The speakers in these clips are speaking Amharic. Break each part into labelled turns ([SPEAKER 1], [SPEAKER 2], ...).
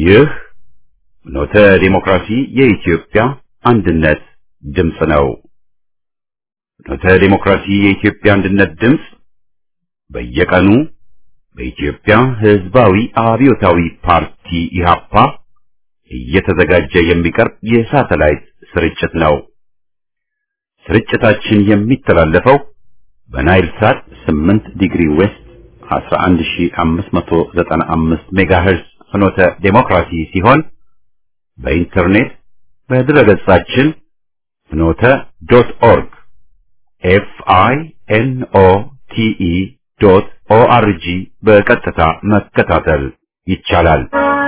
[SPEAKER 1] ይህ ኖተ ዲሞክራሲ የኢትዮጵያ አንድነት ድምፅ ነው። ኖተ ዲሞክራሲ የኢትዮጵያ አንድነት ድምፅ በየቀኑ በኢትዮጵያ ሕዝባዊ አብዮታዊ ፓርቲ ኢህአፓ እየተዘጋጀ የሚቀርብ የሳተላይት ስርጭት ነው። ስርጭታችን የሚተላለፈው በናይል ሳት 8 ዲግሪ ዌስት 11595 ሜጋሄርዝ ፍኖተ ዴሞክራሲ ሲሆን በኢንተርኔት በድረገጻችን ፍኖተ ዶት ኦርግ ኤፍ አይ ኤን ኦ ቲ ኢ ዶት ኦ አር ጂ በቀጥታ መከታተል ይቻላል።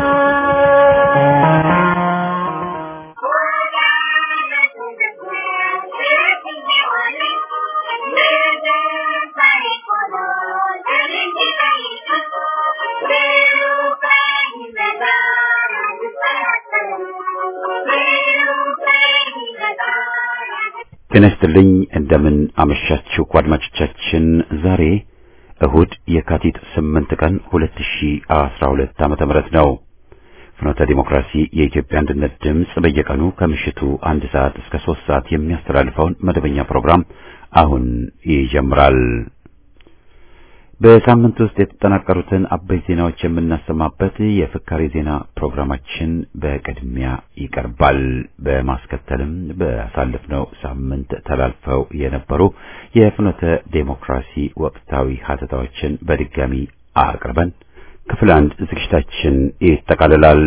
[SPEAKER 1] ጤና ይስጥልኝ። እንደምን አመሻችሁ አድማጮቻችን። ዛሬ እሁድ የካቲት 8 ቀን 2012 ዓመተ ምህረት ነው። ፍኖተ ዲሞክራሲ የኢትዮጵያ አንድነት ድምፅ በየቀኑ ከምሽቱ አንድ ሰዓት እስከ ሶስት ሰዓት የሚያስተላልፈውን መደበኛ ፕሮግራም አሁን ይጀምራል። በሳምንት ውስጥ የተጠናቀሩትን አበይት ዜናዎች የምናሰማበት የፍካሬ ዜና ፕሮግራማችን በቅድሚያ ይቀርባል። በማስከተልም በአሳለፍነው ሳምንት ተላልፈው የነበሩ የፍኖተ ዴሞክራሲ ወቅታዊ ሀተታዎችን በድጋሚ አቅርበን ክፍል አንድ ዝግጅታችን ይጠቃልላል።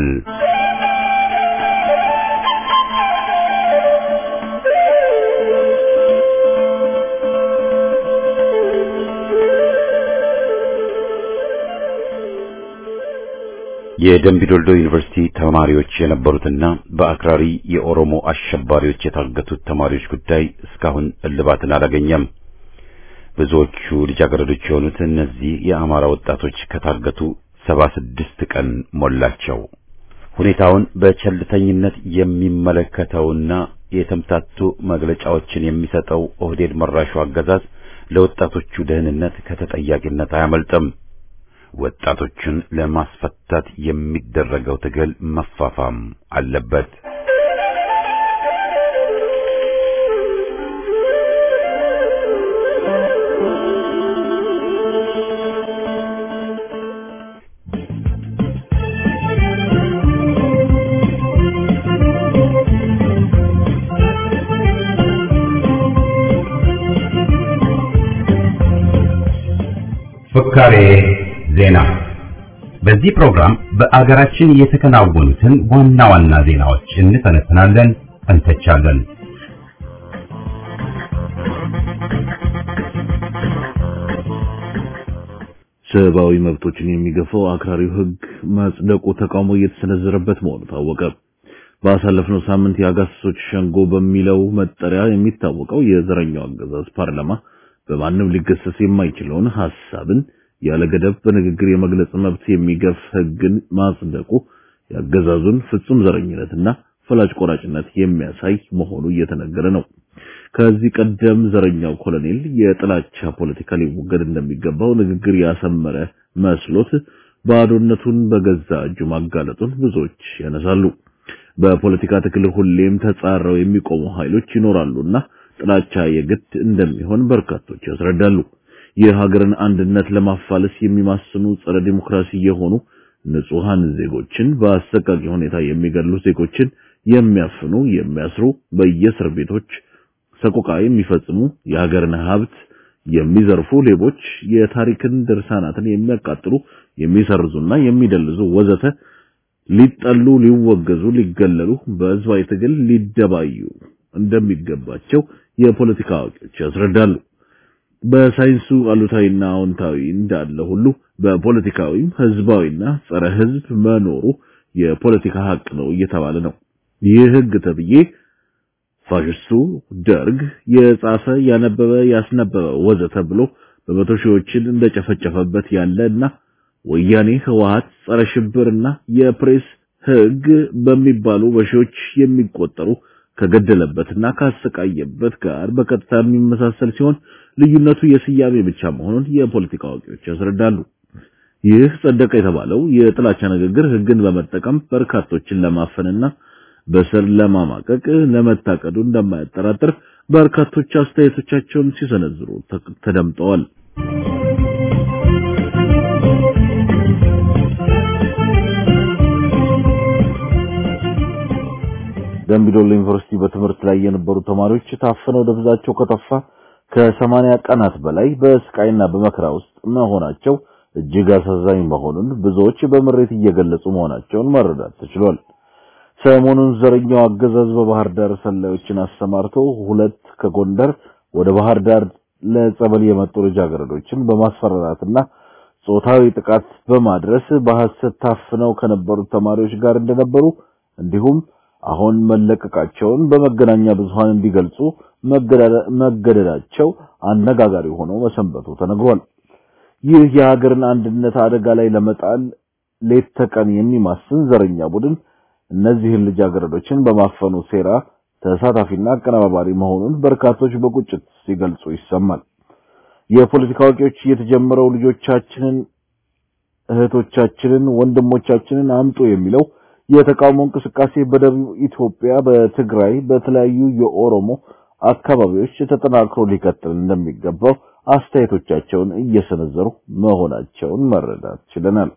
[SPEAKER 1] የደምቢዶልዶ ዩኒቨርሲቲ ተማሪዎች የነበሩትና በአክራሪ የኦሮሞ አሸባሪዎች የታገቱት ተማሪዎች ጉዳይ እስካሁን እልባትን አላገኘም። ብዙዎቹ ልጃገረዶች የሆኑት እነዚህ የአማራ ወጣቶች ከታገቱ ሰባ ስድስት ቀን ሞላቸው። ሁኔታውን በቸልተኝነት የሚመለከተውና የተምታቱ መግለጫዎችን የሚሰጠው ኦህዴድ መራሹ አገዛዝ ለወጣቶቹ ደህንነት ከተጠያቂነት አያመልጥም። ወጣቶችን ለማስፈታት የሚደረገው ትግል መፋፋም አለበት። ፍካሬ ዜና በዚህ ፕሮግራም በአገራችን የተከናወኑትን ዋና ዋና ዜናዎች እንተነትናለን፣ እንተቻለን።
[SPEAKER 2] ሰብአዊ መብቶችን የሚገፋው አክራሪው ሕግ ማጽደቁ ተቃውሞ እየተሰነዘረበት መሆኑ ታወቀ። ባሳለፍነው ሳምንት የአጋሰሶች ሸንጎ በሚለው መጠሪያ የሚታወቀው የዘረኛው አገዛዝ ፓርላማ በማንም ሊገሰስ የማይችለውን ሐሳብን ያለ ገደብ በንግግር የመግለጽ መብት የሚገፍ ሕግን ማጽደቁ የአገዛዙን ፍጹም ዘረኝነትና ፈላጭ ቆራጭነት የሚያሳይ መሆኑ እየተነገረ ነው። ከዚህ ቀደም ዘረኛው ኮሎኔል የጥላቻ ፖለቲካ ሊወገድ እንደሚገባው ንግግር ያሰመረ መስሎት ባዶነቱን በገዛ እጁ ማጋለጡን ብዙዎች ያነሳሉ። በፖለቲካ ትግል ሁሌም ተጻረው የሚቆሙ ኃይሎች ይኖራሉና ጥላቻ የግድ እንደሚሆን በርካቶች ያስረዳሉ። የሀገርን አንድነት ለማፋለስ የሚማስኑ ጸረ ዲሞክራሲ የሆኑ ንጹሃን ዜጎችን በአሰቃቂ ሁኔታ የሚገድሉ ዜጎችን የሚያፍኑ፣ የሚያስሩ፣ በየእስር ቤቶች ሰቆቃ የሚፈጽሙ፣ የሀገርን ሀብት የሚዘርፉ ሌቦች፣ የታሪክን ድርሳናትን የሚያቃጥሉ፣ የሚሰርዙና የሚደልዙ ወዘተ ሊጠሉ፣ ሊወገዙ፣ ሊገለሉ፣ በህዝባዊ ትግል ሊደባዩ እንደሚገባቸው የፖለቲካ አዋቂዎች ያስረዳሉ። በሳይንሱ አሉታዊና አዎንታዊ እንዳለ ሁሉ በፖለቲካዊም ህዝባዊና ጸረ ህዝብ መኖሩ የፖለቲካ ሀቅ ነው እየተባለ ነው። ይህ ህግ ተብዬ ፋሽስቱ ደርግ የጻፈ ያነበበ ያስነበበ ወዘተ ብሎ በመቶ ሺዎችን እንደጨፈጨፈበት ያለና ወያኔ ህወሓት ጸረ ሽብርና የፕሬስ ህግ በሚባሉ በሺዎች የሚቆጠሩ ከገደለበትና ካሰቃየበት ጋር በቀጥታ የሚመሳሰል ሲሆን ልዩነቱ የስያሜ ብቻ መሆኑን የፖለቲካ አዋቂዎች ያስረዳሉ። ይህ ጸደቀ የተባለው የጥላቻ ንግግር ህግን በመጠቀም በርካቶችን ለማፈንና በስር ለማማቀቅ ለመታቀዱ እንደማያጠራጥር በርካቶች አስተያየቶቻቸውን ሲሰነዝሩ ተደምጠዋል። ደምቢዶሎ ዩኒቨርሲቲ በትምህርት ላይ የነበሩ ተማሪዎች ታፍነው ደብዛቸው ከጠፋ ከሰማንያ ቀናት በላይ በስቃይና በመከራ ውስጥ መሆናቸው እጅግ አሳዛኝ መሆኑን ብዙዎች በምሬት እየገለጹ መሆናቸውን መረዳት ተችሏል። ሰሞኑን ዘረኛው አገዛዝ በባህር ዳር ሰላዮችን አሰማርቶ ሁለት ከጎንደር ወደ ባህር ዳር ለጸበል የመጡ ልጃገረዶችን በማስፈራራትና ጾታዊ ጥቃት በማድረስ በሐሰት ታፍነው ከነበሩት ተማሪዎች ጋር እንደነበሩ እንዲሁም አሁን መለቀቃቸውን በመገናኛ ብዙሃን እንዲገልጹ መገደዳቸው አነጋጋሪ ሆኖ መሰንበቱ ተነግሯል። ይህ የሀገርን አንድነት አደጋ ላይ ለመጣል ሌት ተቀን የሚማስን ዘረኛ ቡድን እነዚህን ልጃገረዶችን በማፈኑ ሴራ ተሳታፊና አቀነባባሪ መሆኑን በርካቶች በቁጭት ሲገልጹ ይሰማል። የፖለቲካ አዋቂዎች የተጀመረው ልጆቻችንን፣ እህቶቻችንን፣ ወንድሞቻችንን አምጡ የሚለው የተቃውሞ እንቅስቃሴ በደቡብ ኢትዮጵያ፣ በትግራይ፣ በተለያዩ የኦሮሞ አካባቢዎች ተጠናክሮ ሊቀጥል እንደሚገባው አስተያየቶቻቸውን እየሰነዘሩ መሆናቸውን መረዳት ችለናል።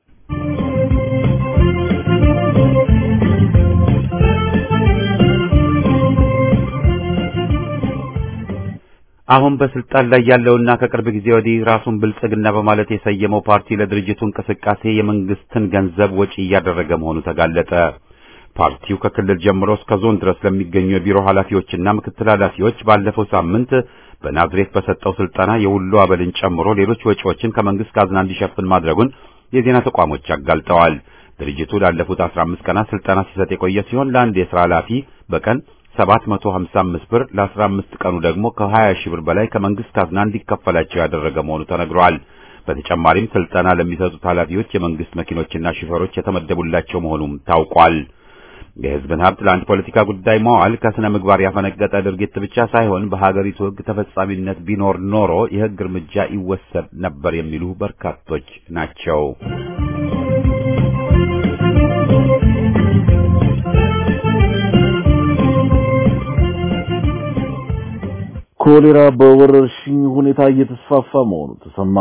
[SPEAKER 1] አሁን በስልጣን ላይ ያለውና ከቅርብ ጊዜ ወዲህ ራሱን ብልጽግና በማለት የሰየመው ፓርቲ ለድርጅቱ እንቅስቃሴ የመንግስትን ገንዘብ ወጪ እያደረገ መሆኑ ተጋለጠ። ፓርቲው ከክልል ጀምሮ እስከ ዞን ድረስ ለሚገኙ የቢሮ ኃላፊዎችና ምክትል ኃላፊዎች ባለፈው ሳምንት በናዝሬት በሰጠው ስልጠና የሁሉ አበልን ጨምሮ ሌሎች ወጪዎችን ከመንግስት ካዝና እንዲሸፍን ማድረጉን የዜና ተቋሞች አጋልጠዋል። ድርጅቱ ላለፉት 15 ቀናት ስልጠና ሲሰጥ የቆየ ሲሆን ለአንድ የሥራ ኃላፊ በቀን 755 ብር ለ15 ቀኑ ደግሞ ከ20 ሺህ ብር በላይ ከመንግስት ካዝና እንዲከፈላቸው ያደረገ መሆኑ ተነግሯል። በተጨማሪም ስልጠና ለሚሰጡት ኃላፊዎች የመንግስት መኪኖችና ሹፌሮች የተመደቡላቸው መሆኑም ታውቋል። የህዝብን ሀብት ለአንድ ፖለቲካ ጉዳይ መዋል ከስነ ምግባር ያፈነገጠ ድርጊት ብቻ ሳይሆን በሀገሪቱ ህግ ተፈጻሚነት ቢኖር ኖሮ የህግ እርምጃ ይወሰድ ነበር የሚሉ በርካቶች ናቸው።
[SPEAKER 2] ኮሌራ በወረርሽኝ ሁኔታ እየተስፋፋ መሆኑ ተሰማ።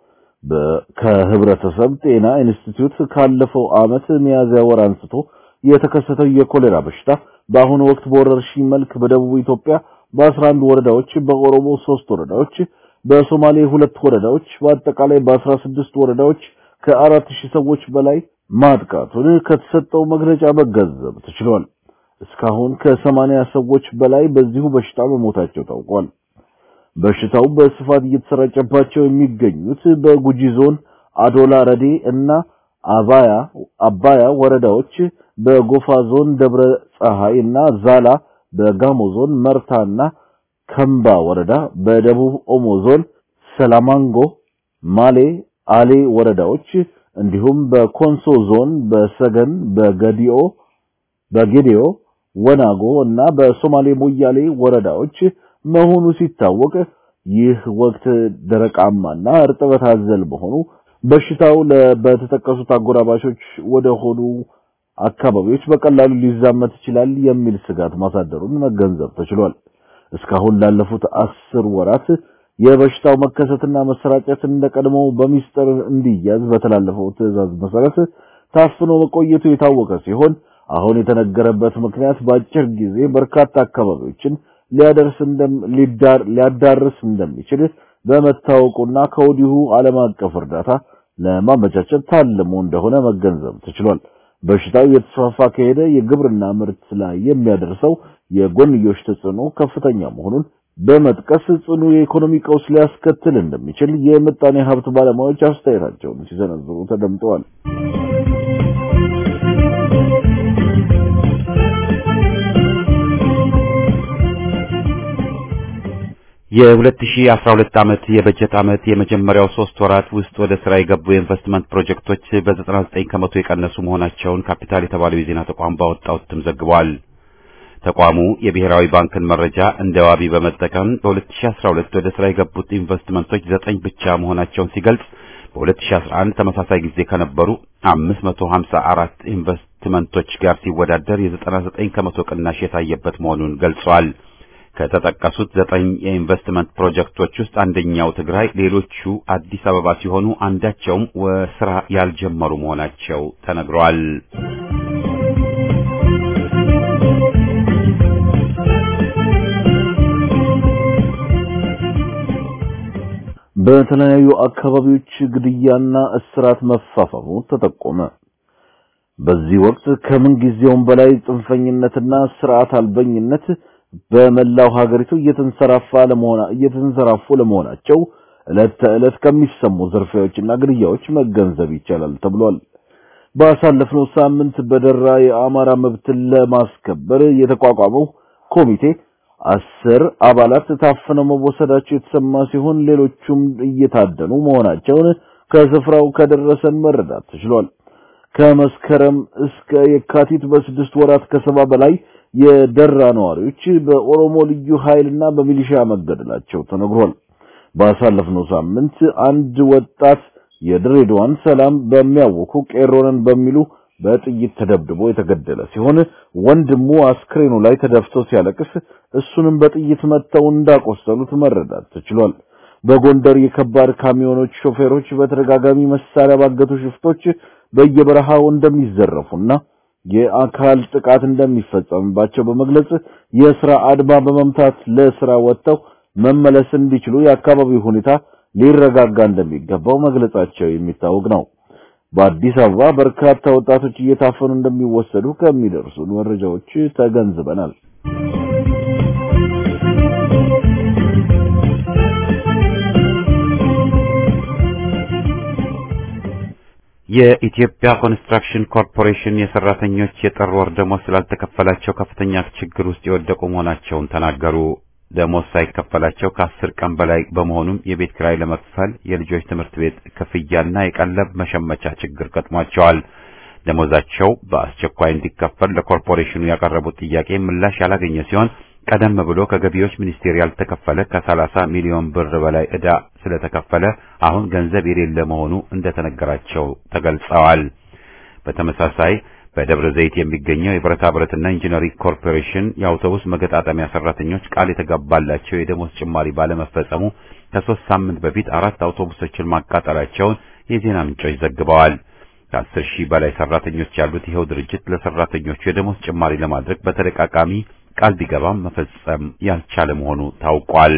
[SPEAKER 2] ከህብረተሰብ ጤና ኢንስቲትዩት ካለፈው ዓመት ሚያዝያ ወር አንስቶ የተከሰተው የኮሌራ በሽታ በአሁኑ ወቅት በወረርሽኝ መልክ በደቡብ ኢትዮጵያ በ11 ወረዳዎች፣ በኦሮሞ 3 ወረዳዎች፣ በሶማሌ ሁለት ወረዳዎች በአጠቃላይ በ16 ወረዳዎች ከአራት ሺህ ሰዎች በላይ ማጥቃቱን ከተሰጠው መግለጫ መገንዘብ ተችሏል። እስካሁን ከሰማንያ ሰዎች በላይ በዚሁ በሽታ መሞታቸው ታውቋል። በሽታው በስፋት እየተሰራጨባቸው የሚገኙት በጉጂ ዞን አዶላ ረዴ እና አባያ አባያ ወረዳዎች፣ በጎፋ ዞን ደብረ ፀሐይ እና ዛላ፣ በጋሞ ዞን መርታና ከምባ ወረዳ፣ በደቡብ ኦሞ ዞን ሰላማንጎ፣ ማሌ፣ አሌ ወረዳዎች እንዲሁም በኮንሶ ዞን በሰገን፣ በገዲኦ በጌዲኦ ወናጎ እና በሶማሌ ሞያሌ ወረዳዎች መሆኑ ሲታወቅ ይህ ወቅት ደረቃማና እርጥበት አዘል መሆኑ በሽታው በተጠቀሱት አጎራባሾች ወደ ሆኑ አካባቢዎች በቀላሉ ሊዛመት ይችላል የሚል ስጋት ማሳደሩን መገንዘብ ተችሏል። እስካሁን ላለፉት አስር ወራት የበሽታው መከሰትና መሰራጨት እንደቀድሞው በሚስጥር እንዲያዝ በተላለፈው ትዕዛዝ መሰረት ታፍኖ መቆየቱ የታወቀ ሲሆን አሁን የተነገረበት ምክንያት በአጭር ጊዜ በርካታ አካባቢዎችን ሊያደርስ እንደም ሊያዳርስ እንደሚችል በመታወቁና ከወዲሁ ዓለም አቀፍ እርዳታ ለማመቻቸት ታልሞ እንደሆነ መገንዘብ ተችሏል። በሽታው የተስፋፋ ከሄደ የግብርና ምርት ላይ የሚያደርሰው የጎንዮሽ ተጽዕኖ ከፍተኛ መሆኑን በመጥቀስ ጽኑ የኢኮኖሚ ቀውስ ሊያስከትል እንደሚችል የምጣኔ ሀብት ባለሙያዎች አስተያየታቸውን ሲሰነዝሩ ተደምጠዋል።
[SPEAKER 1] የ2012 ዓመት የበጀት ዓመት የመጀመሪያው ሶስት ወራት ውስጥ ወደ ስራ የገቡ የኢንቨስትመንት ፕሮጀክቶች በ99 ከመቶ የቀነሱ መሆናቸውን ካፒታል የተባለው የዜና ተቋም ባወጣው እትም ዘግቧል። ተቋሙ የብሔራዊ ባንክን መረጃ እንደ ዋቢ በመጠቀም በ2012 ወደ ስራ የገቡት ኢንቨስትመንቶች ዘጠኝ ብቻ መሆናቸውን ሲገልጽ በ2011 ተመሳሳይ ጊዜ ከነበሩ 554 ኢንቨስትመንቶች ጋር ሲወዳደር የ99 ከመቶ ቅናሽ የታየበት መሆኑን ገልጿል። ከተጠቀሱት ዘጠኝ የኢንቨስትመንት ፕሮጀክቶች ውስጥ አንደኛው ትግራይ፣ ሌሎቹ አዲስ አበባ ሲሆኑ አንዳቸውም ስራ ያልጀመሩ መሆናቸው ተነግሯል።
[SPEAKER 2] በተለያዩ አካባቢዎች ግድያና እስራት መፋፋሙ ተጠቆመ። በዚህ ወቅት ከምን ጊዜውም በላይ ጽንፈኝነትና ስርዓት አልበኝነት በመላው ሀገሪቱ እየተንሰራፋ ለመሆና እየተንሰራፉ ለመሆናቸው ዕለት ተዕለት ከሚሰሙ ዝርፊያዎችና ግድያዎች መገንዘብ ይቻላል ተብሏል። ባሳለፍነው ሳምንት በደራ የአማራ መብትን ለማስከበር የተቋቋመው ኮሚቴ አስር አባላት ታፍነው መወሰዳቸው የተሰማ ሲሆን ሌሎቹም እየታደኑ መሆናቸውን ከስፍራው ከደረሰን መረዳት ተችሏል። ከመስከረም እስከ የካቲት በስድስት ወራት ከሰባ በላይ የደራ ነዋሪዎች በኦሮሞ ልዩ ኃይልና በሚሊሻ መገደላቸው ተነግሯል። ባሳለፍነው ሳምንት አንድ ወጣት የድሬዳዋን ሰላም በሚያውኩ ቄሮንን በሚሉ በጥይት ተደብድቦ የተገደለ ሲሆን ወንድሙ አስክሬኑ ላይ ተደፍቶ ሲያለቅስ እሱንም በጥይት መተው እንዳቆሰሉት መረዳት ተችሏል። በጎንደር የከባድ ካሚዮኖች ሾፌሮች በተደጋጋሚ መሳሪያ ባገቱ ሽፍቶች በየበረሃው እንደሚዘረፉና የአካል ጥቃት እንደሚፈጸምባቸው በመግለጽ የስራ አድማ በመምታት ለስራ ወጥተው መመለስ እንዲችሉ የአካባቢው ሁኔታ ሊረጋጋ እንደሚገባው መግለጻቸው የሚታወቅ ነው። በአዲስ አበባ በርካታ ወጣቶች እየታፈኑ እንደሚወሰዱ ከሚደርሱ መረጃዎች ተገንዝበናል።
[SPEAKER 1] የኢትዮጵያ ኮንስትራክሽን ኮርፖሬሽን የሰራተኞች የጥር ወር ደሞዝ ስላልተከፈላቸው ከፍተኛ ችግር ውስጥ የወደቁ መሆናቸውን ተናገሩ። ደሞዝ ሳይከፈላቸው ከአስር ቀን በላይ በመሆኑም የቤት ኪራይ ለመክፈል የልጆች ትምህርት ቤት ክፍያና የቀለብ መሸመቻ ችግር ገጥሟቸዋል። ደሞዛቸው በአስቸኳይ እንዲከፈል ለኮርፖሬሽኑ ያቀረቡት ጥያቄ ምላሽ ያላገኘ ሲሆን ቀደም ብሎ ከገቢዎች ሚኒስቴር ያልተከፈለ ከ30 ሚሊዮን ብር በላይ ዕዳ ስለተከፈለ አሁን ገንዘብ የሌለ መሆኑ እንደተነገራቸው ተገልጸዋል። በተመሳሳይ በደብረ ዘይት የሚገኘው የብረታ ብረትና ኢንጂነሪንግ ኮርፖሬሽን የአውቶቡስ መገጣጠሚያ ሰራተኞች ቃል የተገባላቸው የደሞዝ ጭማሪ ባለመፈጸሙ ከሶስት ሳምንት በፊት አራት አውቶቡሶችን ማቃጠላቸውን የዜና ምንጮች ዘግበዋል። ከአስር ሺህ በላይ ሰራተኞች ያሉት ይኸው ድርጅት ለሰራተኞቹ የደሞዝ ጭማሪ ለማድረግ በተደጋጋሚ ቃል ቢገባም መፈጸም ያልቻለ መሆኑ ታውቋል።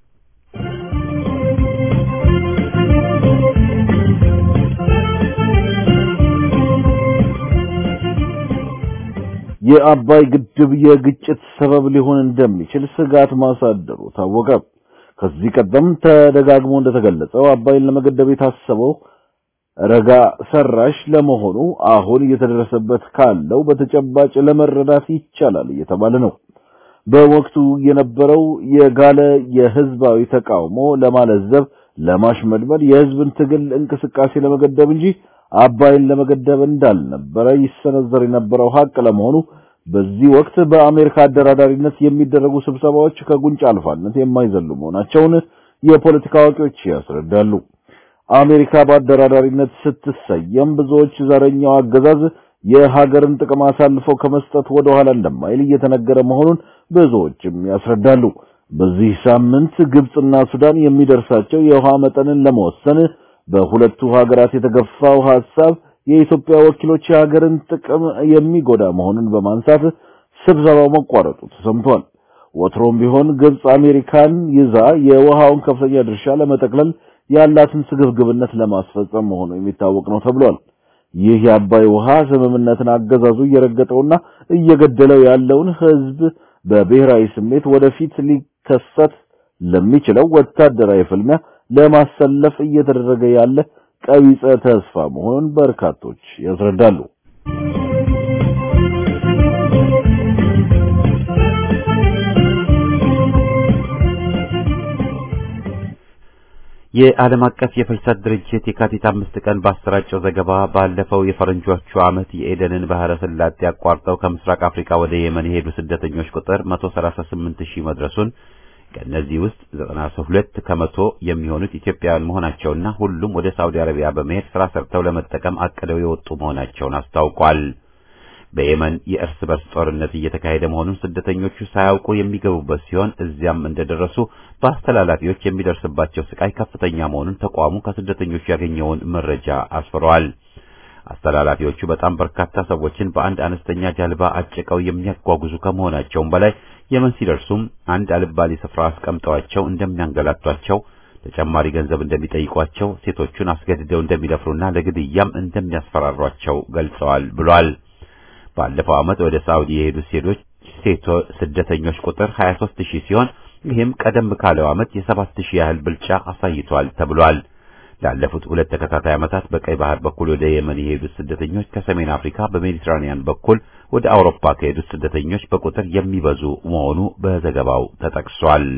[SPEAKER 2] የአባይ ግድብ የግጭት ሰበብ ሊሆን እንደሚችል ስጋት ማሳደሩ ታወቀ። ከዚህ ቀደም ተደጋግሞ እንደተገለጸው አባይን ለመገደብ የታሰበው ረጋ ሰራሽ ለመሆኑ አሁን እየተደረሰበት ካለው በተጨባጭ ለመረዳት ይቻላል እየተባለ ነው። በወቅቱ የነበረው የጋለ የህዝባዊ ተቃውሞ ለማለዘብ፣ ለማሽመድመድ የህዝብን ትግል እንቅስቃሴ ለመገደብ እንጂ አባይን ለመገደብ እንዳልነበረ ይሰነዘር የነበረው ሀቅ ለመሆኑ በዚህ ወቅት በአሜሪካ አደራዳሪነት የሚደረጉ ስብሰባዎች ከጉንጭ አልፋነት የማይዘሉ መሆናቸውን የፖለቲካ አዋቂዎች ያስረዳሉ። አሜሪካ በአደራዳሪነት ስትሰየም ብዙዎች ዘረኛው አገዛዝ የሀገርን ጥቅም አሳልፈው ከመስጠት ወደ ኋላ እንደማይል እየተነገረ መሆኑን ብዙዎችም ያስረዳሉ። በዚህ ሳምንት ግብጽና ሱዳን የሚደርሳቸው የውሃ መጠንን ለመወሰን በሁለቱ ሀገራት የተገፋው ሐሳብ የኢትዮጵያ ወኪሎች የሀገርን ጥቅም የሚጎዳ መሆኑን በማንሳት ስብሰባው መቋረጡ ተሰምቷል። ወትሮም ቢሆን ግብጽ አሜሪካን ይዛ የውሃውን ከፍተኛ ድርሻ ለመጠቅለል ያላትን ስግብግብነት ለማስፈጸም መሆኑ የሚታወቅ ነው ተብሏል። ይህ የአባይ ውሃ ስምምነትን አገዛዙ እየረገጠውና እየገደለው ያለውን ሕዝብ በብሔራዊ ስሜት ወደፊት ሊከሰት ለሚችለው ወታደራዊ ፍልሚያ ለማሰለፍ እየተደረገ ያለ ቀቢጸ ተስፋ መሆኑን በርካቶች ያስረዳሉ።
[SPEAKER 1] የዓለም አቀፍ የፍልሰት ድርጅት የካቲት አምስት ቀን ባሰራጨው ዘገባ ባለፈው የፈረንጆቹ ዓመት የኤደንን ባህረ ሰላጤ አቋርጠው ከምስራቅ አፍሪካ ወደ የመን የሄዱ ስደተኞች ቁጥር 138 ሺህ መድረሱን ከእነዚህ ውስጥ ዘጠና ሁለት ከመቶ የሚሆኑት ኢትዮጵያውያን መሆናቸውና ሁሉም ወደ ሳውዲ አረቢያ በመሄድ ስራ ሰርተው ለመጠቀም አቅደው የወጡ መሆናቸውን አስታውቋል። በየመን የእርስ በርስ ጦርነት እየተካሄደ መሆኑን ስደተኞቹ ሳያውቁ የሚገቡበት ሲሆን እዚያም እንደደረሱ በአስተላላፊዎች የሚደርስባቸው ስቃይ ከፍተኛ መሆኑን ተቋሙ ከስደተኞቹ ያገኘውን መረጃ አስፍረዋል። አስተላላፊዎቹ በጣም በርካታ ሰዎችን በአንድ አነስተኛ ጀልባ አጭቀው የሚያጓጉዙ ከመሆናቸውም በላይ የመን ሲደርሱም አንድ አልባሌ ስፍራ አስቀምጠዋቸው እንደሚያንገላቷቸው፣ ተጨማሪ ገንዘብ እንደሚጠይቋቸው፣ ሴቶቹን አስገድደው እንደሚደፍሩና ለግድያም እንደሚያስፈራሯቸው ገልጸዋል ብሏል። ባለፈው ዓመት ወደ ሳውዲ የሄዱ ሴቶች ሴቶ ስደተኞች ቁጥር 23 ሺህ ሲሆን ይህም ቀደም ካለው ዓመት የ7 ሺህ ያህል ብልጫ አሳይቷል ተብሏል። ላለፉት ሁለት ተከታታይ ዓመታት በቀይ ባህር በኩል ወደ የመን የሄዱት ስደተኞች ከሰሜን አፍሪካ በሜዲትራኒያን በኩል ወደ አውሮፓ ከሄዱት ስደተኞች በቁጥር የሚበዙ መሆኑ በዘገባው ተጠቅሷል።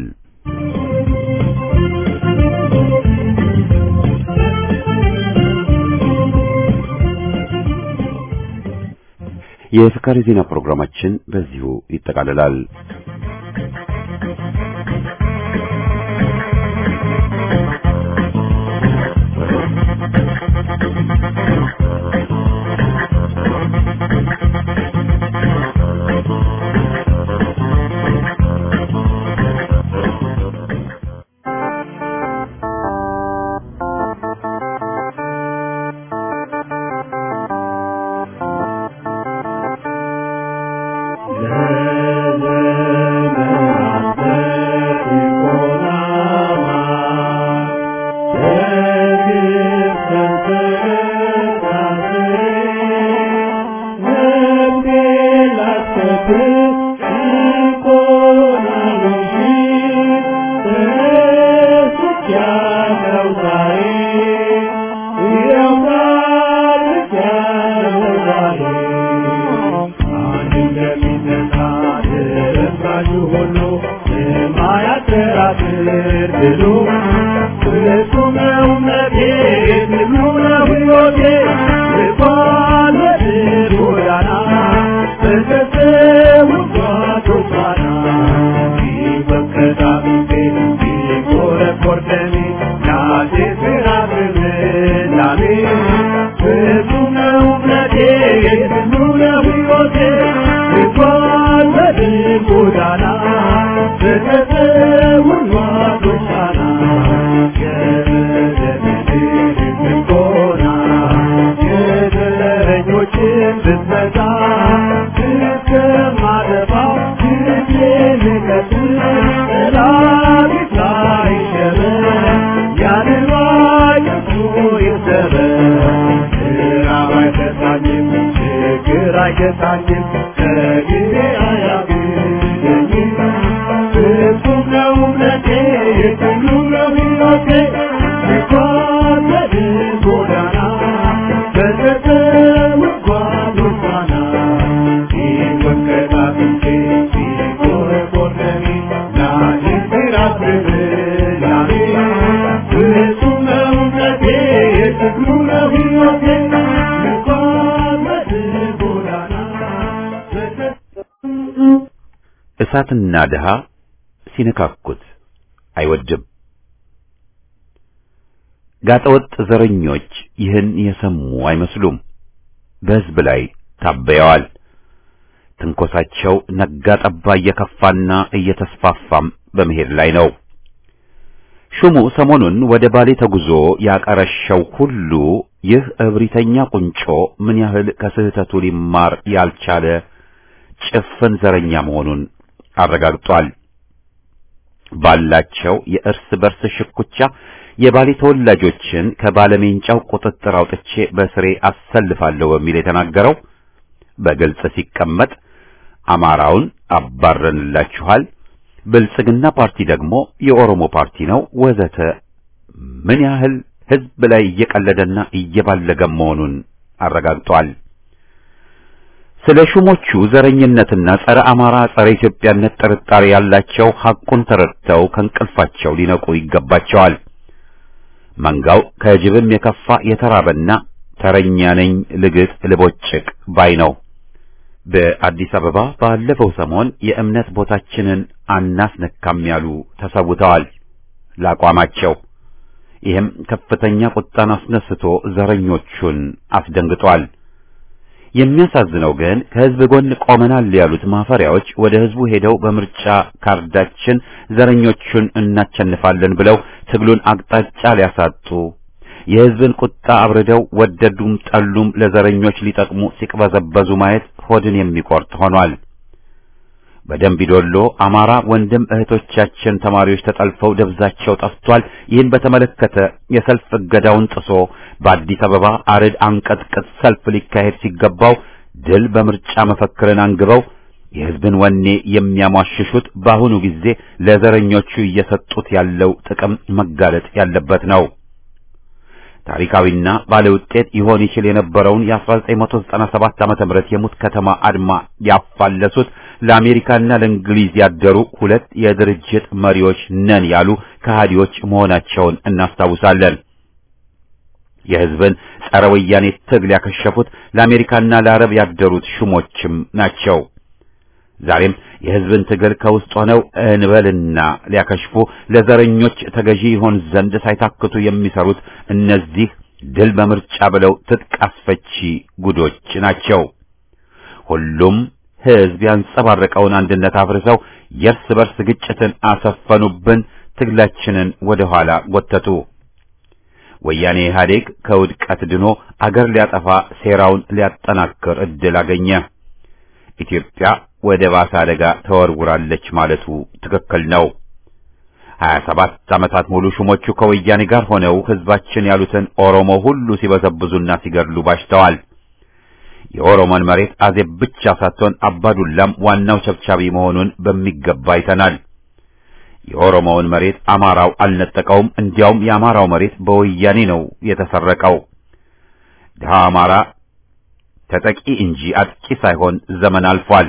[SPEAKER 1] የፍካሪ ዜና ፕሮግራማችን በዚሁ ይጠቃልላል። እሳትና ድሃ ሲነካኩት አይወድም። ጋጠወጥ ዘረኞች ይህን የሰሙ አይመስሉም። በሕዝብ ላይ ታበየዋል። ትንኮሳቸው ነጋ ጠባ እየከፋና እየተስፋፋም በመሄድ ላይ ነው። ሹሙ ሰሞኑን ወደ ባሌ ተጉዞ ያቀረሸው ሁሉ ይህ እብሪተኛ ቁንጮ ምን ያህል ከስህተቱ ሊማር ያልቻለ ጭፍን ዘረኛ መሆኑን አረጋግጧል። ባላቸው የእርስ በርስ ሽኩቻ የባሌ ተወላጆችን ከባለሜንጫው ቁጥጥር አውጥቼ በስሬ አሰልፋለሁ በሚል የተናገረው በግልጽ ሲቀመጥ አማራውን አባረንላችኋል፣ ብልጽግና ፓርቲ ደግሞ የኦሮሞ ፓርቲ ነው ወዘተ ምን ያህል ሕዝብ ላይ እየቀለደና እየባለገ መሆኑን አረጋግጧል። ስለ ሹሞቹ ዘረኝነትና ጸረ አማራ ጸረ ኢትዮጵያነት ጥርጣሬ ያላቸው ሐቁን ተረድተው ከእንቅልፋቸው ሊነቁ ይገባቸዋል። መንጋው ከጅብም የከፋ የተራበና ተረኛ ነኝ ልግጥ ልቦጭቅ ባይ ነው። በአዲስ አበባ ባለፈው ሰሞን የእምነት ቦታችንን አናስነካም ያሉ ተሰውተዋል ለአቋማቸው። ይህም ከፍተኛ ቁጣን አስነስቶ ዘረኞቹን አስደንግጧል። የሚያሳዝነው ግን ከህዝብ ጎን ቆመናል ያሉት ማፈሪያዎች ወደ ህዝቡ ሄደው በምርጫ ካርዳችን ዘረኞቹን እናቸንፋለን ብለው ትግሉን አቅጣጫ ሊያሳጡ የህዝብን ቁጣ አብርደው ወደዱም ጠሉም ለዘረኞች ሊጠቅሙ ሲቅበዘበዙ ማየት ሆድን የሚቆርጥ ሆኗል። በደምቢ ዶሎ አማራ ወንድም እህቶቻችን ተማሪዎች ተጠልፈው ደብዛቸው ጠፍቷል። ይህን በተመለከተ የሰልፍ እገዳውን ጥሶ በአዲስ አበባ አርድ አንቀጥቅጥ ሰልፍ ሊካሄድ ሲገባው ድል በምርጫ መፈክርን አንግበው የህዝብን ወኔ የሚያሟሽሹት በአሁኑ ጊዜ ለዘረኞቹ እየሰጡት ያለው ጥቅም መጋለጥ ያለበት ነው። ታሪካዊና ባለውጤት ይሆን ይችል የነበረውን የ1997 ዓመተ ምህረት የሙት ከተማ አድማ ያፋለሱት ለአሜሪካና ለእንግሊዝ ያደሩ ሁለት የድርጅት መሪዎች ነን ያሉ ከሃዲዎች መሆናቸውን እናስታውሳለን። የህዝብን ጸረ ወያኔ ትግል ያከሸፉት ለአሜሪካና ለአረብ ያደሩት ሹሞችም ናቸው። ዛሬም የህዝብን ትግል ከውስጥ ሆነው እንበልና ሊያከሽፉ ለዘረኞች ተገዢ ይሆን ዘንድ ሳይታክቱ የሚሰሩት እነዚህ ድል በምርጫ ብለው ትጥቅ አስፈቺ ጉዶች ናቸው። ሁሉም ህዝብ ያንጸባረቀውን አንድነት አፍርሰው የእርስ በርስ ግጭትን አሰፈኑብን፣ ትግላችንን ወደ ኋላ ጎተቱ። ወያኔ ኢህአዴግ ከውድቀት ድኖ አገር ሊያጠፋ ሴራውን ሊያጠናክር እድል አገኘ። ኢትዮጵያ ወደ ባሰ አደጋ ተወርውራለች ማለቱ ትክክል ነው። ሀያ ሰባት ዓመታት ሙሉ ሹሞቹ ከወያኔ ጋር ሆነው ህዝባችን ያሉትን ኦሮሞ ሁሉ ሲበዘብዙና ሲገድሉ ባሽተዋል። የኦሮሞን መሬት አዜብ ብቻ ሳትሆን አባዱላም ዋናው ቸብቻቢ መሆኑን በሚገባ አይተናል። የኦሮሞውን መሬት አማራው አልነጠቀውም። እንዲያውም የአማራው መሬት በወያኔ ነው የተሰረቀው። ድሃ አማራ ተጠቂ እንጂ አጥቂ ሳይሆን ዘመን አልፏል።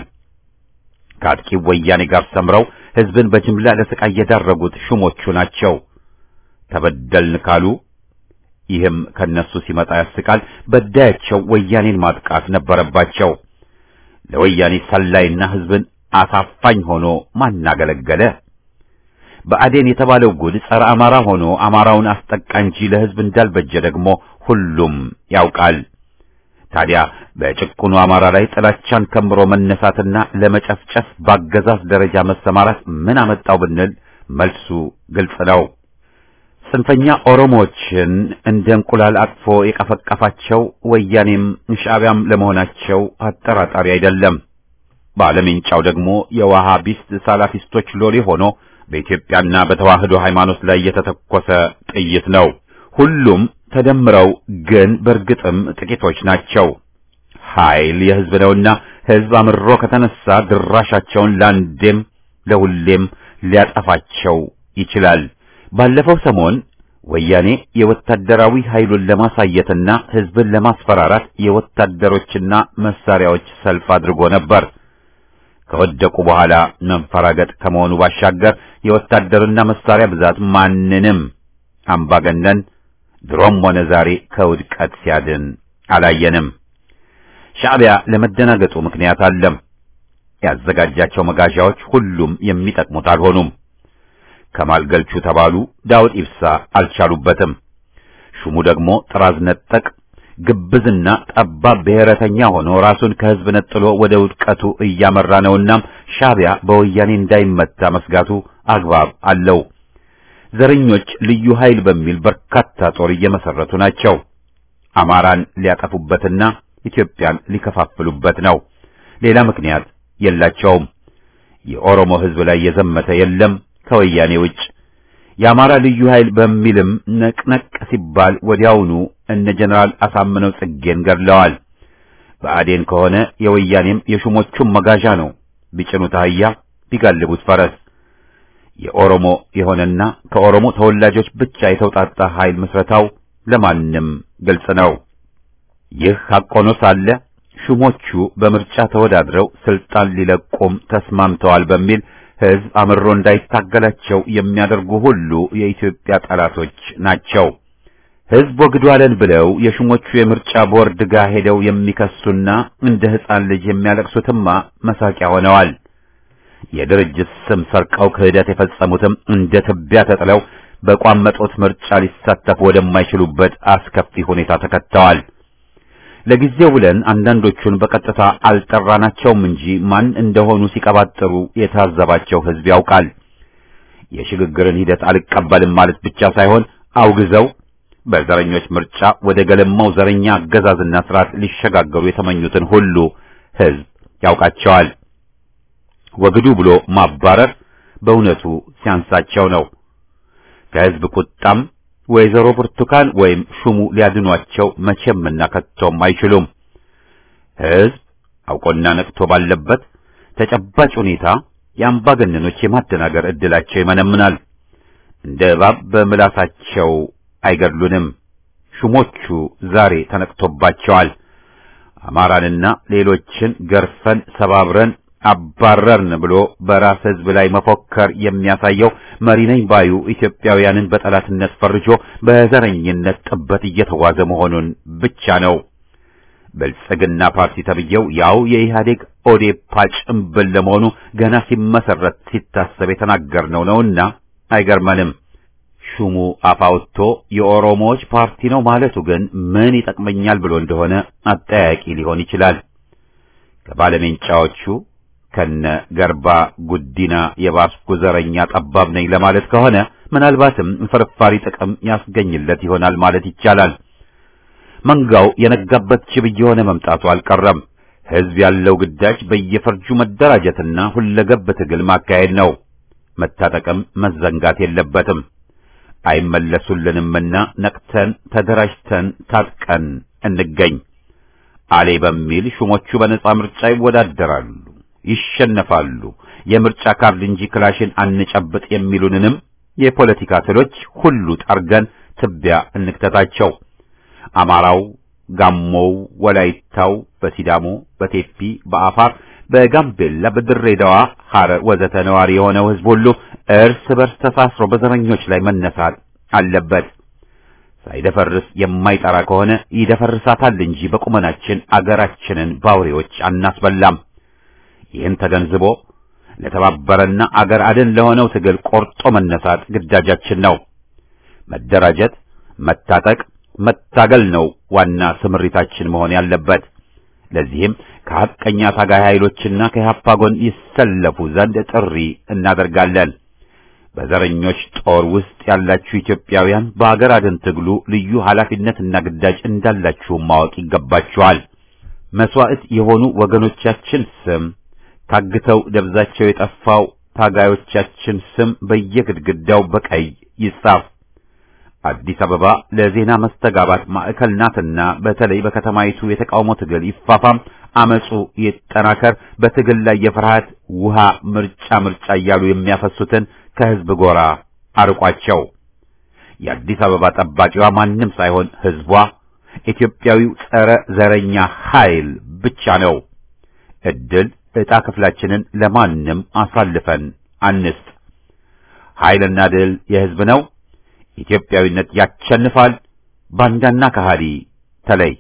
[SPEAKER 1] ከአጥቂው ወያኔ ጋር ሰምረው ህዝብን በጅምላ ለስቃይ የዳረጉት ሹሞቹ ናቸው። ተበደልን ካሉ ይህም ከነሱ ሲመጣ ያስቃል። በዳያቸው ወያኔን ማጥቃት ነበረባቸው። ለወያኔ ሰላይና ህዝብን አሳፋኝ ሆኖ ማናገለገለ? በአዴን የተባለው ጉድ ጸረ አማራ ሆኖ አማራውን አስጠቃ እንጂ ለህዝብ እንዳልበጀ ደግሞ ሁሉም ያውቃል። ታዲያ በጭቁኑ አማራ ላይ ጥላቻን ከምሮ መነሳትና ለመጨፍጨፍ ባገዛዝ ደረጃ መሰማራት ምን አመጣው ብንል መልሱ ግልጽ ነው። ጽንፈኛ ኦሮሞዎችን እንደ እንቁላል አቅፎ የቀፈቀፋቸው ወያኔም ሻዕቢያም ለመሆናቸው አጠራጣሪ አይደለም። ባለሜንጫው ደግሞ የዋሃቢስት ሳላፊስቶች ሎሌ ሆኖ በኢትዮጵያና በተዋህዶ ሃይማኖት ላይ የተተኮሰ ጥይት ነው። ሁሉም ተደምረው ግን በእርግጥም ጥቂቶች ናቸው። ኃይል የህዝብ ነውና ህዝብ አምሮ ከተነሳ ድራሻቸውን ለአንዴም ለሁሌም ሊያጠፋቸው ይችላል። ባለፈው ሰሞን ወያኔ የወታደራዊ ኃይሉን ለማሳየትና ህዝብን ለማስፈራራት የወታደሮችና መሳሪያዎች ሰልፍ አድርጎ ነበር። ከወደቁ በኋላ መንፈራገጥ ከመሆኑ ባሻገር የወታደርና መሳሪያ ብዛት ማንንም አምባገነን ድሮም ሆነ ዛሬ ከውድቀት ሲያድን አላየንም። ሻዕቢያ ለመደናገጡ ምክንያት አለም። ያዘጋጃቸው መጋዣዎች ሁሉም የሚጠቅሙት አልሆኑም። ከማል ገልቹ ተባሉ ዳውድ ኢብሳ አልቻሉበትም። ሹሙ ደግሞ ጥራዝ ነጠቅ ግብዝና ጠባብ ብሔረተኛ ሆኖ ራሱን ከህዝብ ነጥሎ ወደ ውድቀቱ እያመራ ነውና ሻዕቢያ በወያኔ እንዳይመታ መስጋቱ አግባብ አለው። ዘረኞች ልዩ ኃይል በሚል በርካታ ጦር እየመሰረቱ ናቸው። አማራን ሊያጠፉበትና ኢትዮጵያን ሊከፋፍሉበት ነው። ሌላ ምክንያት የላቸውም። የኦሮሞ ህዝብ ላይ የዘመተ የለም ከወያኔ ውጭ። የአማራ ልዩ ኃይል በሚልም ነቅነቅ ሲባል ወዲያውኑ እነ ጀነራል አሳምነው ጽጌን ገድለዋል። በአዴን ከሆነ የወያኔም የሹሞቹም መጋዣ ነው። ቢጭኑት አህያ ቢጋልቡት ፈረስ። የኦሮሞ የሆነና ከኦሮሞ ተወላጆች ብቻ የተውጣጣ ኃይል ምስረታው ለማንም ግልጽ ነው። ይህ ሐቅ ሆኖ ሳለ ሹሞቹ በምርጫ ተወዳድረው ስልጣን ሊለቁም ተስማምተዋል በሚል ህዝብ አምሮ እንዳይታገላቸው የሚያደርጉ ሁሉ የኢትዮጵያ ጠላቶች ናቸው። ህዝብ ወግዷለን ብለው የሹሞቹ የምርጫ ቦርድ ጋር ሄደው የሚከሱና እንደ ሕፃን ልጅ የሚያለቅሱትማ መሳቂያ ሆነዋል። የድርጅት ስም ሰርቀው ክህደት የፈጸሙትም እንደ ትቢያ ተጥለው በቋመጦት ምርጫ ሊሳተፉ ወደማይችሉበት አስከፊ ሁኔታ ተከተዋል። ለጊዜው ብለን አንዳንዶቹን በቀጥታ አልጠራናቸውም እንጂ ማን እንደሆኑ ሲቀባጥሩ የታዘባቸው ሕዝብ ያውቃል። የሽግግርን ሂደት አልቀበልም ማለት ብቻ ሳይሆን አውግዘው በዘረኞች ምርጫ ወደ ገለማው ዘረኛ አገዛዝና ስርዓት ሊሸጋገሩ የተመኙትን ሁሉ ሕዝብ ያውቃቸዋል። ወግዱ ብሎ ማባረር በእውነቱ ሲያንሳቸው ነው። ከሕዝብ ቁጣም ወይዘሮ ብርቱካን ወይም ሹሙ ሊያድኗቸው መቼምና ከቶም አይችሉም። ሕዝብ አውቆና ነቅቶ ባለበት ተጨባጭ ሁኔታ የአምባገነኖች የማደናገር ዕድላቸው ይመነምናል። እንደ እባብ በምላሳቸው አይገድሉንም። ሹሞቹ ዛሬ ተነቅቶባቸዋል። አማራንና ሌሎችን ገርፈን ሰባብረን አባረርን ብሎ በራስ ሕዝብ ላይ መፎከር የሚያሳየው መሪ ነኝ ባዩ ኢትዮጵያውያንን በጠላትነት ፈርጆ በዘረኝነት ጥበት እየተጓዘ መሆኑን ብቻ ነው። ብልጽግና ፓርቲ ተብዬው ያው የኢህአዴግ ኦዴፓ ጭምብል ለመሆኑ ገና ሲመሰረት ሲታሰብ የተናገርነው ነውና አይገርመንም። ሹሙ አፋውቶ የኦሮሞዎች ፓርቲ ነው ማለቱ ግን ምን ይጠቅመኛል ብሎ እንደሆነ አጠያቂ ሊሆን ይችላል። ከባለሜንጫዎቹ ከነ ገርባ ጉዲና የባስኩ ዘረኛ ጠባብ ነኝ ለማለት ከሆነ ምናልባትም ፍርፋሪ ጥቅም ያስገኝለት ይሆናል ማለት ይቻላል። መንጋው የነጋበት ጅብ እየሆነ መምጣቱ አልቀረም። ሕዝብ ያለው ግዳጅ በየፈርጁ መደራጀትና ሁለገብ ትግል ማካሄድ ነው። መታጠቅም መዘንጋት የለበትም። አይመለሱልንምና ነቅተን ተደራጅተን ታጥቀን እንገኝ። አሌ በሚል ሹሞቹ በነጻ ምርጫ ይወዳደራሉ፣ ይሸነፋሉ፣ የምርጫ ካርድ እንጂ ክላሽን አንጨብጥ የሚሉንንም የፖለቲካ ትሎች ሁሉ ጠርገን ትቢያ እንክተታቸው። አማራው፣ ጋሞው፣ ወላይታው፣ በሲዳሞ፣ በቴፒ፣ በአፋር፣ በጋምቤላ፣ በድሬዳዋ፣ ሐረር ወዘተ ነዋሪ የሆነው ሕዝብ ሁሉ እርስ በርስ ተሳስሮ በዘረኞች ላይ መነሳት አለበት። ሳይደፈርስ የማይጠራ ከሆነ ይደፈርሳታል እንጂ በቁመናችን አገራችንን ባውሬዎች አናስበላም። ይህን ተገንዝቦ ለተባበረና አገር አድን ለሆነው ትግል ቆርጦ መነሳት ግዳጃችን ነው። መደራጀት፣ መታጠቅ፣ መታገል ነው ዋና ስምሪታችን መሆን ያለበት። ለዚህም ከሐቀኛ ታጋይ ኃይሎችና ከኢህአፓ ጎን ይሰለፉ ዘንድ ጥሪ እናደርጋለን። በዘረኞች ጦር ውስጥ ያላችሁ ኢትዮጵያውያን በአገር አድን ትግሉ ልዩ ኃላፊነትና ግዳጅ እንዳላችሁም ማወቅ ይገባችኋል። መስዋዕት የሆኑ ወገኖቻችን ስም ታግተው ደብዛቸው የጠፋው ታጋዮቻችን ስም በየግድግዳው በቀይ ይጻፍ። አዲስ አበባ ለዜና መስተጋባት ማዕከል ናትና በተለይ በከተማይቱ የተቃውሞ ትግል ይፋፋም፣ አመጹ ይጠናከር። በትግል ላይ የፍርሃት ውሃ ምርጫ ምርጫ እያሉ የሚያፈሱትን ከህዝብ ጎራ አርቋቸው። የአዲስ አበባ ጠባቂዋ ማንም ሳይሆን ህዝቧ፣ ኢትዮጵያዊው ጸረ ዘረኛ ኃይል ብቻ ነው። እድል ዕጣ ክፍላችንን ለማንም አሳልፈን አንስጥ። ኃይልና ድል የህዝብ ነው። ኢትዮጵያዊነት ያሸንፋል። ባንዳና ከሃዲ ተለይ።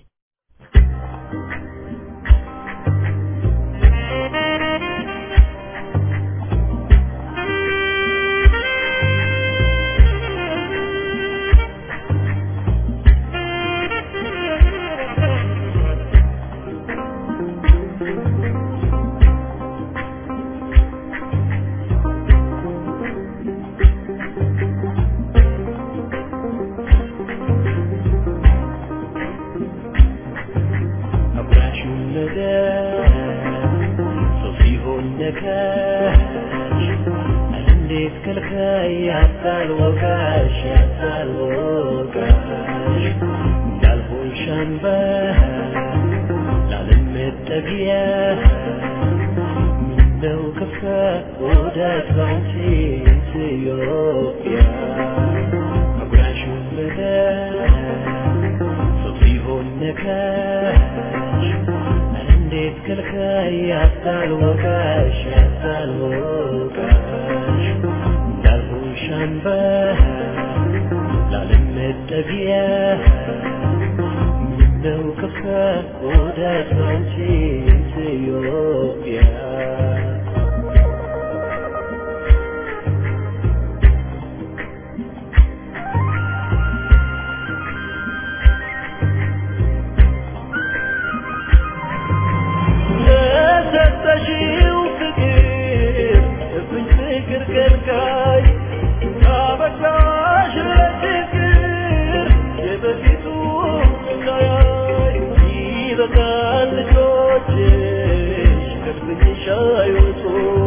[SPEAKER 3] ሕፃን ልጆችሽ ከድብኝሽ አይወጡ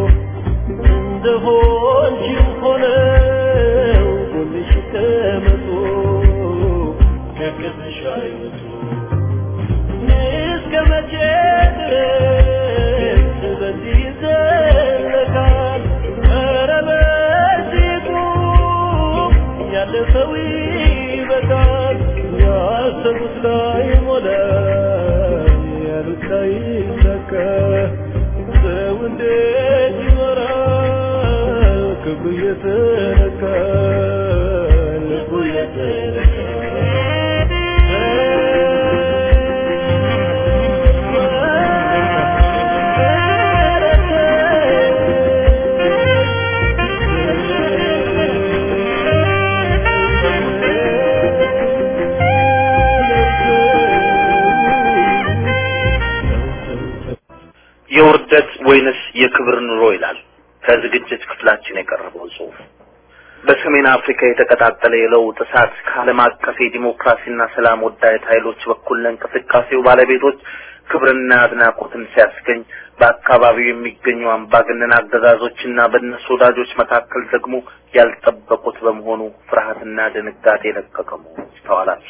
[SPEAKER 3] እንደሆንሽም ሆነው ጎንሽ ይቀመጡ ከቅፍሽ አይወጡ እስከ መቼ ድረስ በዚህ ይዘለቃል? ኧረ በዚህ ቁም፣ ያለፈው ይበቃል። ያሰቡት ላይ ሞላ፣ ያሉት ላይ ይሳካ። ሰው እንዴት ይኖራል? ክብሩ እየተነካ ልቡ
[SPEAKER 4] የውርደት ወይንስ የክብር ኑሮ ይላል ከዝግጅት ክፍላችን የቀረበው ጽሑፍ። በሰሜን አፍሪካ የተቀጣጠለ የለውጥ እሳት ከዓለም አቀፍ የዲሞክራሲና ሰላም ወዳድ ኃይሎች በኩል ለእንቅስቃሴው ባለቤቶች ክብርና አድናቆትን ሲያስገኝ በአካባቢው የሚገኙ አምባገነን አገዛዞችና በእነሱ ወዳጆች መካከል ደግሞ ያልጠበቁት በመሆኑ ፍርሃትና ድንጋጤ የለቀቀ መሆኑ ይስተዋላል።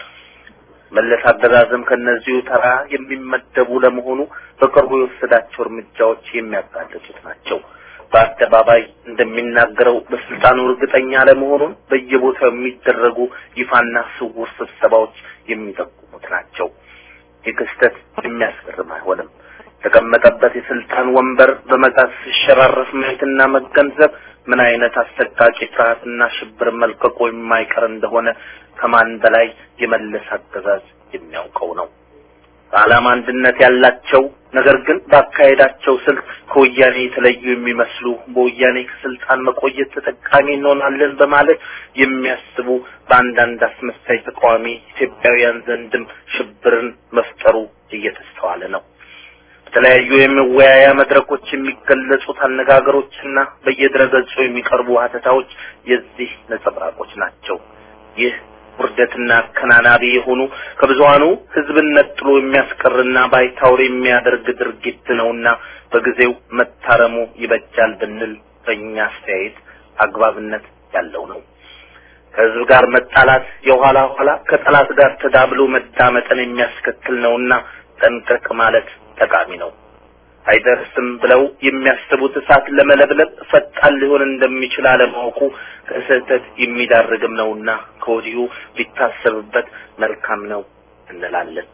[SPEAKER 4] መለስ አገዛዝም ከነዚሁ ተራ የሚመደቡ ለመሆኑ በቅርቡ የወሰዳቸው እርምጃዎች የሚያጋልጡት ናቸው። በአደባባይ እንደሚናገረው በስልጣኑ እርግጠኛ ለመሆኑን በየቦታው የሚደረጉ ይፋና ስውር ስብሰባዎች የሚጠቁሙት ናቸው። ይህ ክስተት የሚያስገርም አይሆንም። የተቀመጠበት የስልጣን ወንበር በመጣት ሲሸራረፍ ማየትና መገንዘብ ምን አይነት አሰቃቂ ፍርሃትና ሽብር መልቀቆ የማይቀር እንደሆነ ከማን በላይ የመለስ አገዛዝ የሚያውቀው ነው። በዓላማ አንድነት ያላቸው ነገር ግን ባካሄዳቸው ስልት ከወያኔ የተለዩ የሚመስሉ በወያኔ ከስልጣን መቆየት ተጠቃሚ እንሆናለን በማለት የሚያስቡ በአንዳንድ አስመሳይ ተቃዋሚ ኢትዮጵያውያን ዘንድም ሽብርን መፍጠሩ እየተስተዋለ ነው። በተለያዩ የመወያያ መድረኮች የሚገለጹት አነጋገሮችና በየድረገጹ የሚቀርቡ ሀተታዎች የዚህ ነጸብራቆች ናቸው። ይህ ውርደትና አከናናቢ የሆኑ ከብዙሃኑ ሕዝብን ነጥሎ የሚያስቀርና ባይታወር የሚያደርግ ድርጊት ነውና በጊዜው መታረሙ ይበጃል ብንል በእኛ አስተያየት አግባብነት ያለው ነው። ከሕዝብ ጋር መጣላት የኋላ ኋላ ከጠላት ጋር ተዳብሎ መዳመጥን የሚያስከትል ነውና ጠንቀቅ ማለት ጠቃሚ ነው። አይደርስም ብለው የሚያስቡት እሳት ለመለብለብ ፈጣን ሊሆን እንደሚችል አለማወቁ ከስህተት የሚዳርግም ነውና ከወዲሁ ሊታሰብበት መልካም ነው እንላለን።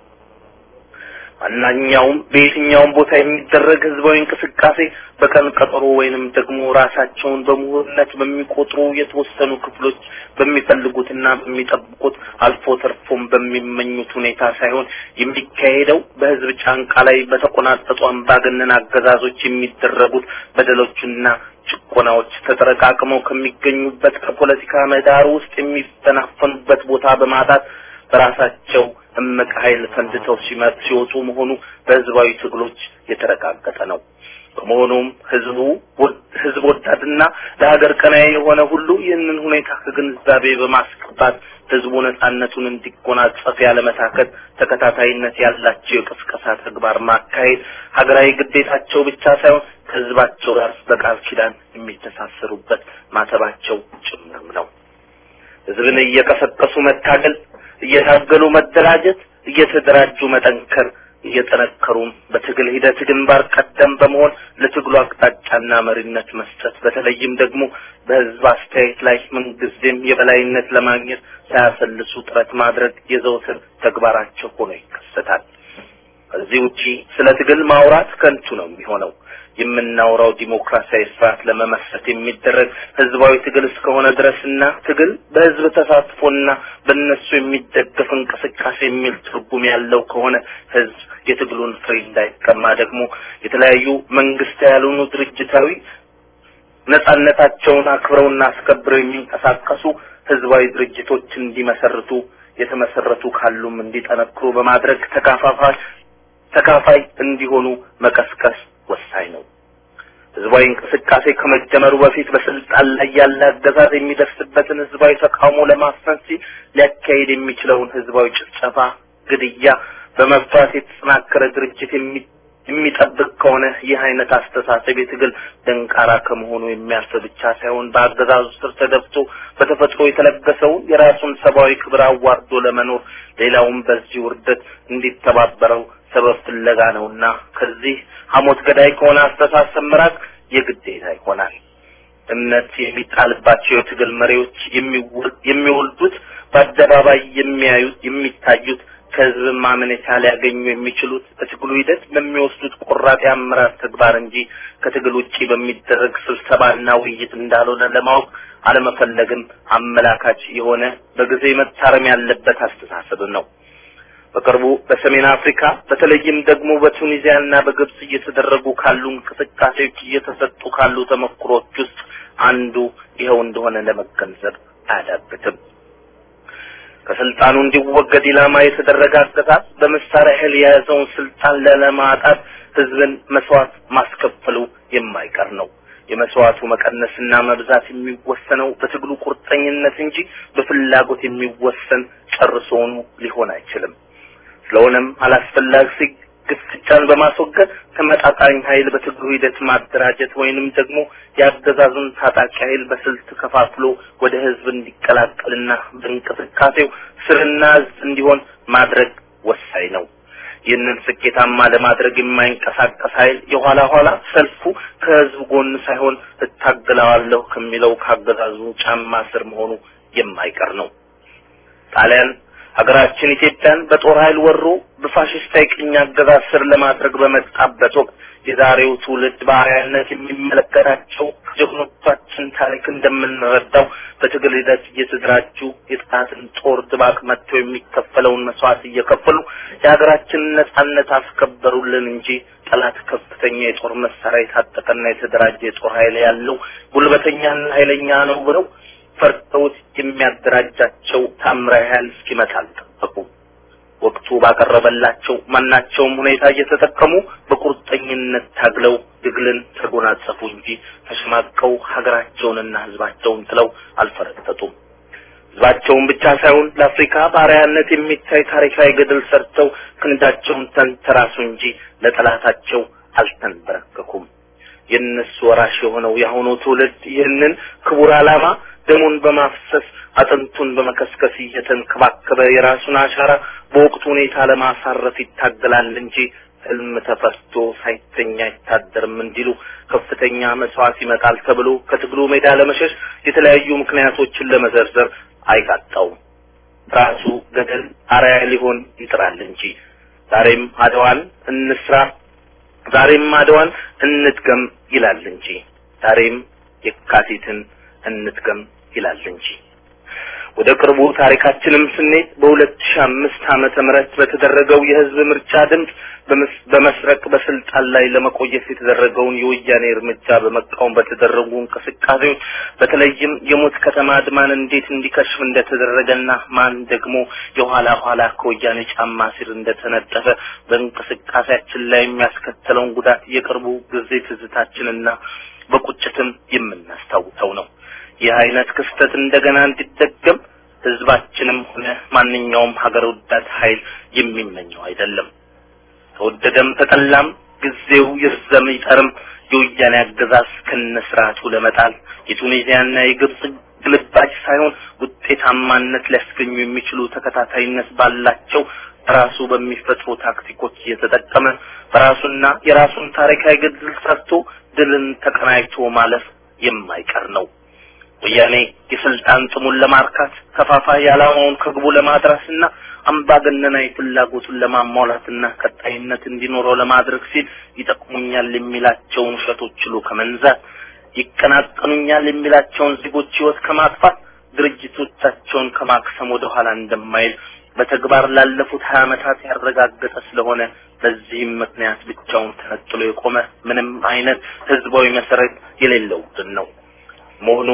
[SPEAKER 4] ማናኛውም በየትኛውም ቦታ የሚደረግ ህዝባዊ እንቅስቃሴ በቀን ቀጠሮ ወይንም ደግሞ ራሳቸውን በምሁርነት በሚቆጥሩ የተወሰኑ ክፍሎች በሚፈልጉትና በሚጠብቁት አልፎ ተርፎም በሚመኙት ሁኔታ ሳይሆን የሚካሄደው በህዝብ ጫንቃ ላይ በተቆናጠጡ አምባገነን አገዛዞች የሚደረጉት በደሎችና ጭቆናዎች ተጠረቃቅመው ከሚገኙበት ከፖለቲካ ምህዳር ውስጥ የሚፈናፈኑበት ቦታ በማጣት በራሳቸው እምቅ ኃይል ፈንድተው ሲመጥ ሲወጡ መሆኑ በህዝባዊ ትግሎች የተረጋገጠ ነው። በመሆኑም ህዝቡ ህዝብ ወዳድና ለሀገር ቀናይ የሆነ ሁሉ ይህንን ሁኔታ ከግንዛቤ በማስገባት ህዝቡ ነጻነቱን እንዲጎናጸፍ ያለመታከት ተከታታይነት ያላቸው የቅስቀሳ ተግባር ማካሄድ ሀገራዊ ግዴታቸው ብቻ ሳይሆን ከህዝባቸው ጋር በቃል ኪዳን የሚተሳሰሩበት ማተባቸው ጭምርም ነው። ህዝብን እየቀሰቀሱ መታገል እየታገሉ መደራጀት፣ እየተደራጁ መጠንከር፣ እየጠነከሩም በትግል ሂደት ግንባር ቀደም በመሆን ለትግሉ አቅጣጫና መሪነት መስጠት፣ በተለይም ደግሞ በህዝብ አስተያየት ላይ ምንጊዜም የበላይነት ለማግኘት ሳያሰልሱ ጥረት ማድረግ የዘውትር ተግባራቸው ሆኖ ይከሰታል። ከዚህ ውጪ ስለ ትግል ማውራት ከንቱ ነው የሚሆነው። የምናወራው ዲሞክራሲያዊ ስርዓት ለመመስረት የሚደረግ ህዝባዊ ትግል እስከሆነ ድረስና ትግል በህዝብ ተሳትፎና በእነሱ የሚደገፍ እንቅስቃሴ የሚል ትርጉም ያለው ከሆነ ህዝብ የትግሉን ፍሬ እንዳይቀማ ደግሞ የተለያዩ መንግስት ያልሆኑ ድርጅታዊ ነጻነታቸውን አክብረውና አስከብረው የሚንቀሳቀሱ ህዝባዊ ድርጅቶች እንዲመሰርቱ የተመሰረቱ ካሉም እንዲጠነክሩ በማድረግ ተካፋፋይ ተካፋይ እንዲሆኑ መቀስቀስ ወሳኝ ነው። ህዝባዊ እንቅስቃሴ ከመጀመሩ በፊት በስልጣን ላይ ያለ አገዛዝ የሚደርስበትን ህዝባዊ ተቃውሞ ለማፈን ሲል ሊያካሄድ የሚችለውን ህዝባዊ ጭፍጨፋ፣ ግድያ፣ በመፍራት የተጠናከረ ድርጅት የሚጠብቅ ከሆነ ይህ አይነት አስተሳሰብ የትግል ደንቃራ ከመሆኑ የሚያልፍ ብቻ ሳይሆን በአገዛዙ ስር ተደፍቶ በተፈጥሮ የተለገሰውን የራሱን ሰብአዊ ክብር አዋርዶ ለመኖር ሌላውም በዚህ ውርደት እንዲተባበረው ሰበብ ፍለጋ ነውና ከዚህ ሐሞት ገዳይ ከሆነ አስተሳሰብ መራቅ የግዴታ ይሆናል። እምነት የሚጣልባቸው የትግል መሪዎች የሚወልዱት በአደባባይ የሚያዩት የሚታዩት ከህዝብ ማመኔታ ሊያገኙ የሚችሉት በትግሉ ሂደት በሚወስዱት ቆራጥ የአመራር ተግባር እንጂ ከትግል ውጪ በሚደረግ ስብሰባና ውይይት እንዳልሆነ ለማወቅ አለመፈለግም አመላካች የሆነ በጊዜ መታረም ያለበት አስተሳሰብ ነው። በቅርቡ በሰሜን አፍሪካ በተለይም ደግሞ በቱኒዚያና በግብጽ እየተደረጉ ካሉ እንቅስቃሴዎች እየተሰጡ ካሉ ተሞክሮች ውስጥ አንዱ ይኸው እንደሆነ ለመገንዘብ አያዳግትም። ከስልጣኑ እንዲወገድ ኢላማ የተደረገ አገዛዝ በመሳሪያ ኃይል የያዘውን ስልጣን ለለማጣት ህዝብን መስዋዕት ማስከፈሉ የማይቀር ነው። የመስዋዕቱ መቀነስና መብዛት የሚወሰነው በትግሉ ቁርጠኝነት እንጂ በፍላጎት የሚወሰን ጨርሶውኑ ሊሆን አይችልም። ስለሆነም አላስፈላጊ ግፍጫን በማስወገድ ተመጣጣኝ ኃይል በትግሉ ሂደት ማደራጀት ወይንም ደግሞ የአገዛዙን ታጣቂ ኃይል በስልት ከፋፍሎ ወደ ህዝብ እንዲቀላቀልና በእንቅስቃሴው ስርና እዝ እንዲሆን ማድረግ ወሳኝ ነው። ይህንን ስኬታማ ለማድረግ የማይንቀሳቀስ ኃይል የኋላ ኋላ ሰልፉ ከህዝብ ጎን ሳይሆን እታገለዋለሁ ከሚለው ካገዛዙ ጫማ ስር መሆኑ የማይቀር ነው። ጣሊያን ሀገራችን ኢትዮጵያን በጦር ኃይል ወሮ በፋሽስታዊ ቅኝ አገዛዝ ስር ለማድረግ በመጣበት ወቅት የዛሬው ትውልድ በአርአያነት የሚመለከታቸው ከጀግኖቻችን ታሪክ እንደምንረዳው በትግል ሂደት እየተደራጁ የጥፋትን ጦር ድባቅ መጥተው የሚከፈለውን መስዋዕት እየከፈሉ የሀገራችንን ነጻነት አስከበሩልን እንጂ ጠላት ከፍተኛ የጦር መሳሪያ የታጠቀና የተደራጀ የጦር ኃይል ያለው ጉልበተኛና ኃይለኛ ነው ብለው ፈርተውት የሚያደራጃቸው ታምራዊ ኃይል እስኪመጣ አልጠበቁም። ወቅቱ ባቀረበላቸው ማናቸውም ሁኔታ እየተጠቀሙ በቁርጠኝነት ታግለው ድግልን ተጎናጸፉ እንጂ ተሸማቀው ሀገራቸውንና ሕዝባቸውን ጥለው አልፈረጠጡም። ሕዝባቸውን ብቻ ሳይሆን ለአፍሪካ ባሪያነት የሚታይ ታሪካዊ ገድል ሰርተው ክንዳቸውን ተንተራሱ እንጂ ለጠላታቸው አልተንበረከኩም። የእነሱ ወራሽ የሆነው የአሁኑ ትውልድ ይህንን ክቡር ዓላማ ደሙን በማፍሰስ አጥንቱን በመከስከስ እየተንከባከበ የራሱን አሻራ በወቅቱ ሁኔታ ለማሳረፍ ይታገላል እንጂ ህልም ተፈስቶ ሳይተኛ አይታደርም እንዲሉ ከፍተኛ መስዋዕት ይመጣል ተብሎ ከትግሉ ሜዳ ለመሸሽ የተለያዩ ምክንያቶችን ለመዘርዘር አይቃጣውም። ራሱ ገደል አርአያ ሊሆን ይጥራል እንጂ ዛሬም አድዋን እንስራ፣ ዛሬም አድዋን እንትገም ይላል እንጂ ዛሬም የካቲትን እንትገም ይላል እንጂ ወደ ቅርቡ ታሪካችንም ስንሄድ በሁለት ሺህ አምስት ዓመተ ምህረት በተደረገው የህዝብ ምርጫ ድምፅ በመስረቅ በስልጣን ላይ ለመቆየት የተደረገውን የወያኔ እርምጃ በመቃወም በተደረጉ እንቅስቃሴዎች በተለይም የሞት ከተማ አድማን እንዴት እንዲከሽፍ እንደተደረገና ማን ደግሞ የኋላ ኋላ ከወያኔ ጫማ ስር እንደተነጠፈ በእንቅስቃሴያችን ላይ የሚያስከተለውን ጉዳት የቅርቡ ጊዜ ትዝታችንና በቁጭትም የምናስታውሰው ነው። ይህ አይነት ክስተት እንደገና እንዲደገም ህዝባችንም ሆነ ማንኛውም ሀገር ወዳድ ኃይል የሚመኘው አይደለም። ተወደደም ተጠላም ጊዜው ይርዘም ይጠርም የወያኔ አገዛዝ ከነስርዓቱ ለመጣል የቱኒዚያና የግብጽ ግልባጭ ሳይሆን ውጤታማነት ሊያስገኙ የሚችሉ ተከታታይነት ባላቸው ራሱ በሚፈጥሩ ታክቲኮች እየተጠቀመ በራሱና የራሱን ታሪካዊ ገድል ሰርቶ ድልን ተቀናጅቶ ማለፍ የማይቀር ነው። ወያኔ የስልጣን ጥሙን ለማርካት ከፋፋይ ዓላማውን ከግቡ ለማድረስና አምባገነናዊ ፍላጎቱን ለማሟላትና ቀጣይነት እንዲኖረው ለማድረግ ሲል ይጠቅሙኛል የሚላቸውን ውሸቶች ችሎ ከመንዛት ይቀናቀኑኛል የሚላቸውን ዜጎች ህይወት ከማጥፋት ድርጅቶቻቸውን ከማክሰም ወደ ኋላ እንደማይል በተግባር ላለፉት ሀያ ዓመታት ያረጋገጠ ስለሆነ በዚህም ምክንያት ብቻውን ተነጥሎ የቆመ ምንም አይነት ህዝባዊ መሰረት የሌለው ቡድን ነው መሆኑ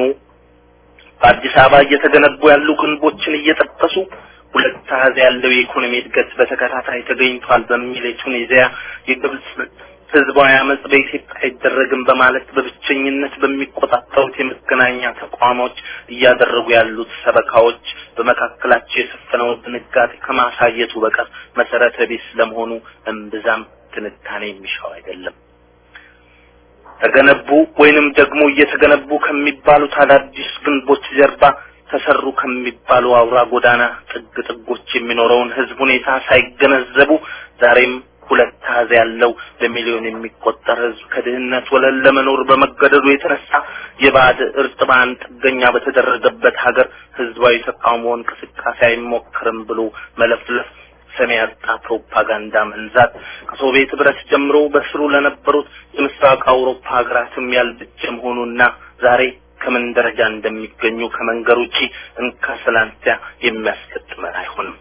[SPEAKER 4] በአዲስ አበባ እየተገነቡ ያሉ ግንቦችን እየጠቀሱ ሁለት አሃዝ ያለው የኢኮኖሚ እድገት በተከታታይ ተገኝቷል በሚል የቱኒዚያ የግብጽ ህዝባዊ አመጽ በኢትዮጵያ አይደረግም በማለት በብቸኝነት በሚቆጣጠሩት የመገናኛ ተቋሞች እያደረጉ ያሉት ሰበካዎች በመካከላቸው የሰፈነውን ድንጋጤ ከማሳየቱ በቀር መሰረተ ቢስ ለመሆኑ እምብዛም ትንታኔ የሚሻው አይደለም። ተገነቡ ወይንም ደግሞ እየተገነቡ ከሚባሉት አዳዲስ ግንቦች ጀርባ ተሰሩ ከሚባሉ አውራ ጎዳና ጥግ ጥጎች የሚኖረውን ህዝብ ሁኔታ ሳይገነዘቡ ዛሬም ሁለት አሃዝ ያለው በሚሊዮን የሚቆጠር ህዝብ ከድህነት ወለል ለመኖር በመገደዱ የተነሳ የባዕድ እርጥባን ጥገኛ በተደረገበት ሀገር ህዝባዊ ተቃውሞ እንቅስቃሴ አይሞክርም ብሎ መለፍለፍ ሰሚ ያጣ ፕሮፓጋንዳ መንዛት ከሶቪየት ህብረት ጀምሮ በስሩ ለነበሩት የምስራቅ አውሮፓ ሀገራትም ያልበጀ መሆኑና ዛሬ ከምን ደረጃ እንደሚገኙ ከመንገር ውጪ እንካ ሰላንቲያ የሚያስገጥመን አይሆንም።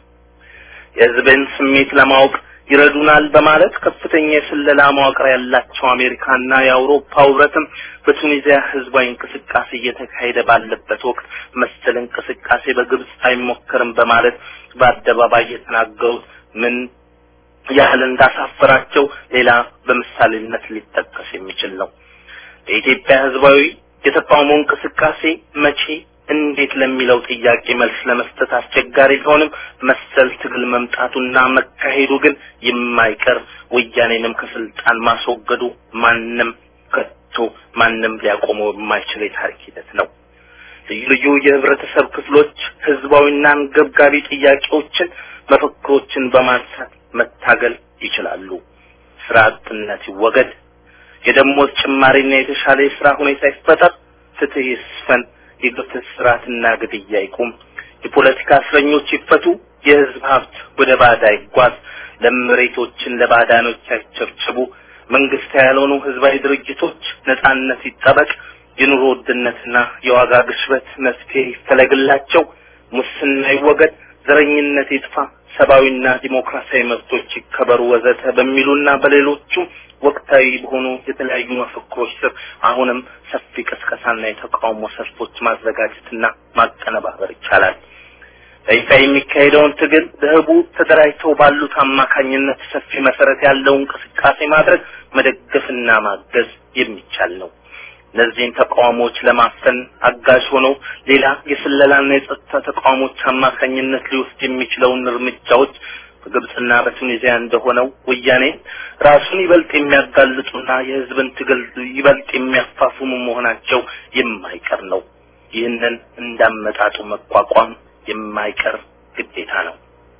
[SPEAKER 4] የህዝብን ስሜት ለማወቅ ይረዱናል በማለት ከፍተኛ የስለላ መዋቅር ያላቸው አሜሪካና የአውሮፓ ህብረትም በቱኒዚያ ህዝባዊ እንቅስቃሴ እየተካሄደ ባለበት ወቅት መሰል እንቅስቃሴ በግብጽ አይሞከርም በማለት በአደባባይ የተናገሩት ምን ያህል እንዳሳፈራቸው ሌላ በምሳሌነት ሊጠቀስ የሚችል ነው። የኢትዮጵያ ህዝባዊ የተቃውሞ እንቅስቃሴ መቼ እንዴት ለሚለው ጥያቄ መልስ ለመስጠት አስቸጋሪ ቢሆንም መሰል ትግል መምጣቱና መካሄዱ ግን የማይቀር ወያኔንም ከስልጣን ማስወገዱ ማንም ከቶ ማንም ሊያቆመው የማይችል የታሪክ ሂደት ነው። ልዩ ልዩ የህብረተሰብ ክፍሎች ህዝባዊና አንገብጋቢ ጥያቄዎችን፣ መፈክሮችን በማንሳት መታገል ይችላሉ። ስራ አጥነት ይወገድ፣ የደሞዝ ጭማሪና የተሻለ የስራ ሁኔታ ይፈጠር፣ ፍትህ ይስፈን፣ የግፍት ስርዓትና ግድያ ይቁም፣ የፖለቲካ እስረኞች ይፈቱ፣ የህዝብ ሀብት ወደ ባዳ ይጓዝ፣ ለመሬቶችን ለባዳኖች አይቸብችቡ፣ መንግስት ያልሆኑ ህዝባዊ ድርጅቶች ነጻነት ይጠበቅ፣ የኑሮ ውድነትና የዋጋ ግሽበት መፍትሄ ይፈለግላቸው፣ ሙስና ይወገድ፣ ዘረኝነት ይጥፋ፣ ሰብአዊና ዲሞክራሲያዊ መብቶች ይከበሩ ወዘተ በሚሉና በሌሎቹም ወቅታዊ በሆኑ የተለያዩ መፈክሮች ስር አሁንም ሰፊ ቅስቀሳና የተቃውሞ ሰልፎች ማዘጋጀትና ማቀነባበር ይቻላል። በይፋ የሚካሄደውን ትግል በህቡ ተደራጅተው ባሉት አማካኝነት ሰፊ መሰረት ያለው እንቅስቃሴ ማድረግ መደገፍና ማገዝ የሚቻል ነው። እነዚህን ተቃውሞዎች ለማፈን አጋዥ ሆኖ ሌላ የስለላና የጸጥታ ተቃውሞች አማካኝነት ሊወስድ የሚችለውን እርምጃዎች በግብጽና በቱኒዚያ እንደሆነው ወያኔ ራሱን ይበልጥ የሚያጋልጡና የህዝብን ትግል ይበልጥ የሚያፋፍሙ መሆናቸው የማይቀር ነው። ይህንን እንዳመጣጡ መቋቋም የማይቀር ግዴታ ነው።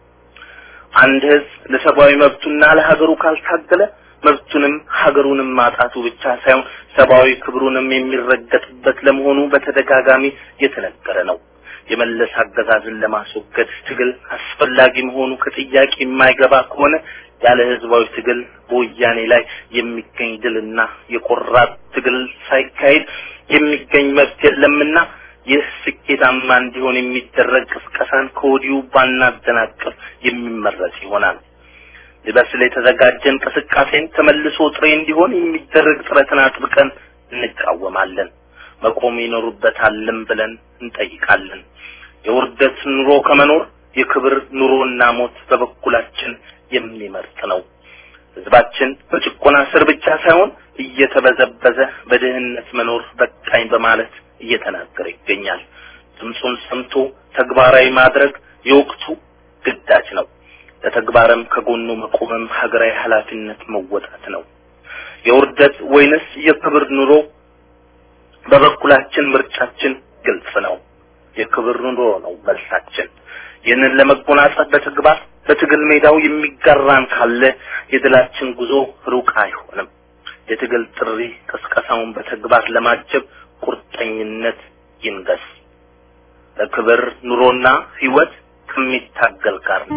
[SPEAKER 4] አንድ ህዝብ ለሰብአዊ መብቱና ለሀገሩ ካልታገለ መብቱንም ሀገሩንም ማጣቱ ብቻ ሳይሆን ሰብአዊ ክብሩንም የሚረገጥበት ለመሆኑ በተደጋጋሚ የተነገረ ነው። የመለስ አገዛዝን ለማስወገድ ትግል አስፈላጊ መሆኑ ከጥያቄ የማይገባ ከሆነ ያለ ህዝባዊ ትግል በወያኔ ላይ የሚገኝ ድልና የቆራጥ ትግል ሳይካሄድ የሚገኝ መብት የለምና ይህ ስኬታማ እንዲሆን የሚደረግ ቅስቀሳን ከወዲሁ ባናደናቅፍ የሚመረጥ ይሆናል። ሊበስል የተዘጋጀ እንቅስቃሴን ተመልሶ ጥሬ እንዲሆን የሚደረግ ጥረትን አጥብቀን እንቃወማለን። መቆም ይኖሩበታልም ብለን እንጠይቃለን። የውርደት ኑሮ ከመኖር የክብር ኑሮና ሞት በበኩላችን የሚመርጥ ነው። ህዝባችን በጭቆና ስር ብቻ ሳይሆን እየተበዘበዘ በድህነት መኖር በቃኝ በማለት እየተናገረ ይገኛል። ድምፁን ሰምቶ ተግባራዊ ማድረግ የወቅቱ ግዳጅ ነው። ለተግባርም ከጎኑ መቆምም ሀገራዊ ኃላፊነት መወጣት ነው። የውርደት ወይንስ የክብር ኑሮ በበኩላችን ምርጫችን ግልጽ ነው። የክብር ኑሮ ነው መልሳችን። ይህንን ለመጎናጸፍ በተግባር በትግል ሜዳው የሚጋራን ካለ የድላችን ጉዞ ሩቅ አይሆንም። የትግል ጥሪ ቅስቀሳውን በተግባር ለማጀብ ቁርጠኝነት ይንገስ። ለክብር ኑሮና ህይወት ከሚታገል ጋር ነው።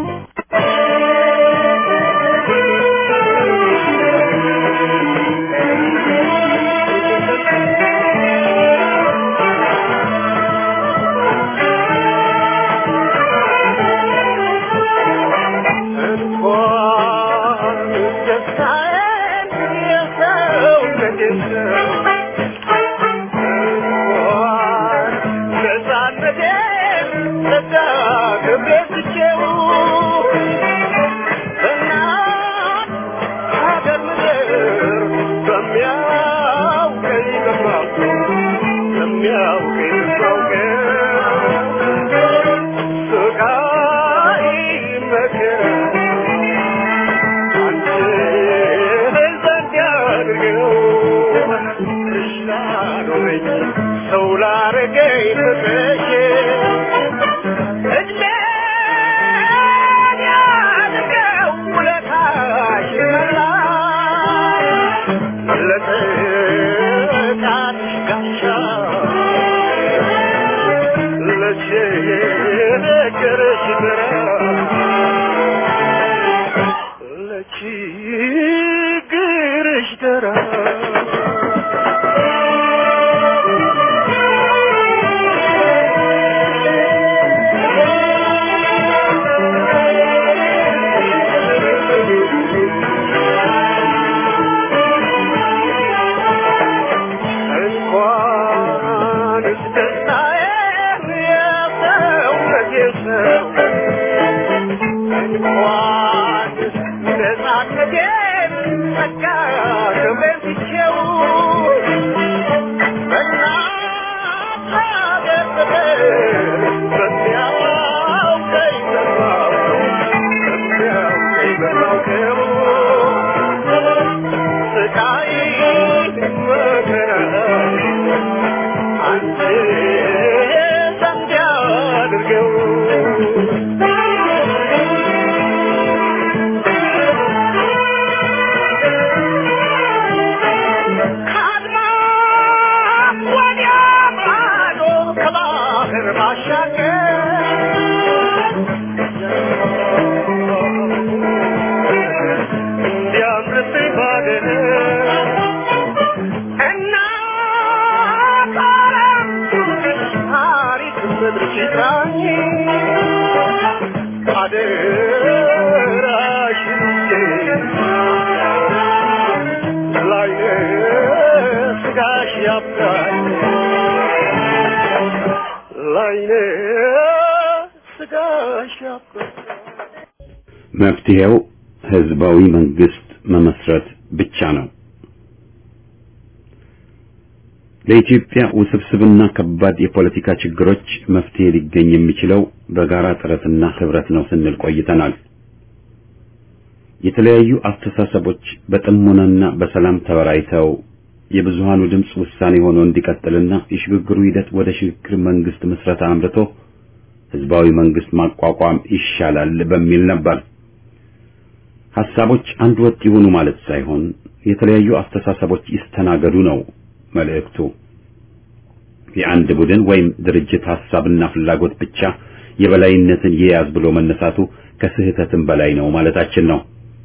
[SPEAKER 3] Thank you. ለሚያውቀኝ በማውቀው ለሚያውቀኝ በማውቀው ስቃይ መከራ አንቺ ዘንድ ያድርገው ላኖረኝ ሰው ላረገኝ ፍቅርሽ እድሜን ያድርገው ውለታሽ መላሽ ለጥቃትሽ ጋሻ ለችግርሽ ድረስ ለችግርሽ ድረስ እንኳንስ ደስታዬን የሰውነቴ ሰው እንኳንስ ነፃነቴን ጸጋ ክብሬን ትቼው በእናት ሀገር ፍቅር በሚያውቀኝ በማውቀው በሚያውቀኝ በማውቀው ስቃይ መከራ አንቺ ዘንድ ያድርገው ከአድማስ ወዲያ ማዶ ከባህር ባሻገር እንዲያምርብኝ ባገር እናት ዓለም ታሪክ ምድርሽ ይጥራኝ አደራሽን ላይነ ስጋሽ ያብቃኝ ላይነ ስጋሽ ያብቃኝ
[SPEAKER 1] መፍትሄው ህዝባዊ መንግስት መመስረት ብቻ ነው። ለኢትዮጵያ ውስብስብና ከባድ የፖለቲካ ችግሮች መፍትሄ ሊገኝ የሚችለው በጋራ ጥረትና ህብረት ነው ስንል ቆይተናል። የተለያዩ አስተሳሰቦች በጥሞናና በሰላም ተወያይተው የብዙሃኑ ድምፅ ውሳኔ ሆኖ እንዲቀጥልና የሽግግሩ ሂደት ወደ ሽግግር መንግስት ምስረታ አምርቶ ህዝባዊ መንግስት ማቋቋም ይሻላል በሚል ነበር። ሐሳቦች አንድ ወጥ ይሁኑ ማለት ሳይሆን የተለያዩ አስተሳሰቦች ይስተናገዱ ነው መልእክቱ። የአንድ ቡድን ወይም ድርጅት ሐሳብና ፍላጎት ብቻ የበላይነትን ይያዝ ብሎ መነሳቱ ከስህተትም በላይ ነው ማለታችን ነው።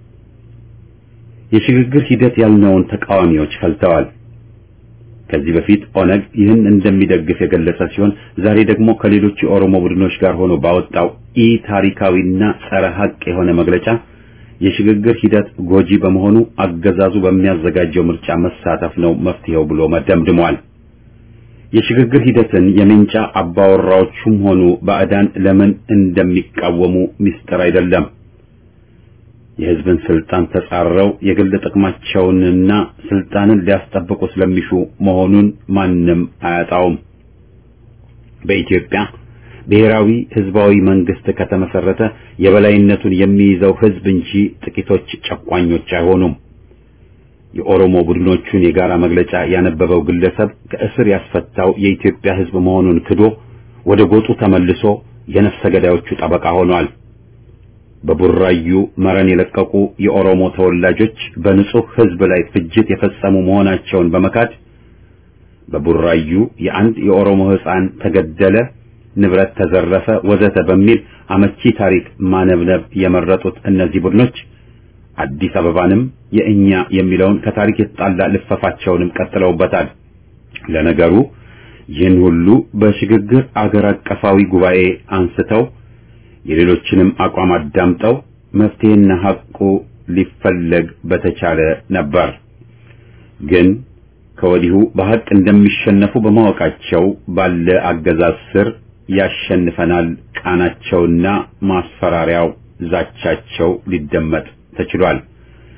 [SPEAKER 1] የሽግግር ሂደት ያልነውን ተቃዋሚዎች ፈልተዋል። ከዚህ በፊት ኦነግ ይህን እንደሚደግፍ የገለጸ ሲሆን ዛሬ ደግሞ ከሌሎች የኦሮሞ ቡድኖች ጋር ሆኖ ባወጣው ኢ ታሪካዊና ጸረ ሐቅ የሆነ መግለጫ የሽግግር ሂደት ጎጂ በመሆኑ አገዛዙ በሚያዘጋጀው ምርጫ መሳተፍ ነው መፍትሄው ብሎ መደምድሟል። የሽግግር ሂደትን የምንጫ አባወራዎቹም ሆኑ ባዕዳን ለምን እንደሚቃወሙ ሚስጥር አይደለም። የህዝብን ስልጣን ተጻረው የግል ጥቅማቸውንና ስልጣንን ሊያስጠብቁ ስለሚሹ መሆኑን ማንም አያጣውም። በኢትዮጵያ ብሔራዊ ህዝባዊ መንግስት ከተመሰረተ የበላይነቱን የሚይዘው ህዝብ እንጂ ጥቂቶች ጨቋኞች አይሆኑም። የኦሮሞ ቡድኖቹን የጋራ መግለጫ ያነበበው ግለሰብ ከእስር ያስፈታው የኢትዮጵያ ህዝብ መሆኑን ክዶ ወደ ጎጡ ተመልሶ የነፍሰ ገዳዮቹ ጠበቃ ሆኗል። በቡራዩ መረን የለቀቁ የኦሮሞ ተወላጆች በንጹህ ህዝብ ላይ ፍጅት የፈጸሙ መሆናቸውን በመካድ በቡራዩ የአንድ የኦሮሞ ህፃን ተገደለ፣ ንብረት ተዘረፈ፣ ወዘተ በሚል አመቺ ታሪክ ማነብነብ የመረጡት እነዚህ ቡድኖች አዲስ አበባንም የእኛ የሚለውን ከታሪክ የተጣላ ልፈፋቸውንም ቀጥለውበታል። ለነገሩ ይህን ሁሉ በሽግግር አገር አቀፋዊ ጉባኤ አንስተው የሌሎችንም አቋም አዳምጠው መፍትሄና ሐቁ ሊፈለግ በተቻለ ነበር። ግን ከወዲሁ በሐቅ እንደሚሸነፉ በማወቃቸው ባለ አገዛዝ ስር ያሸንፈናል ቃናቸውና ማስፈራሪያው ዛቻቸው ሊደመጥ ተችሏል።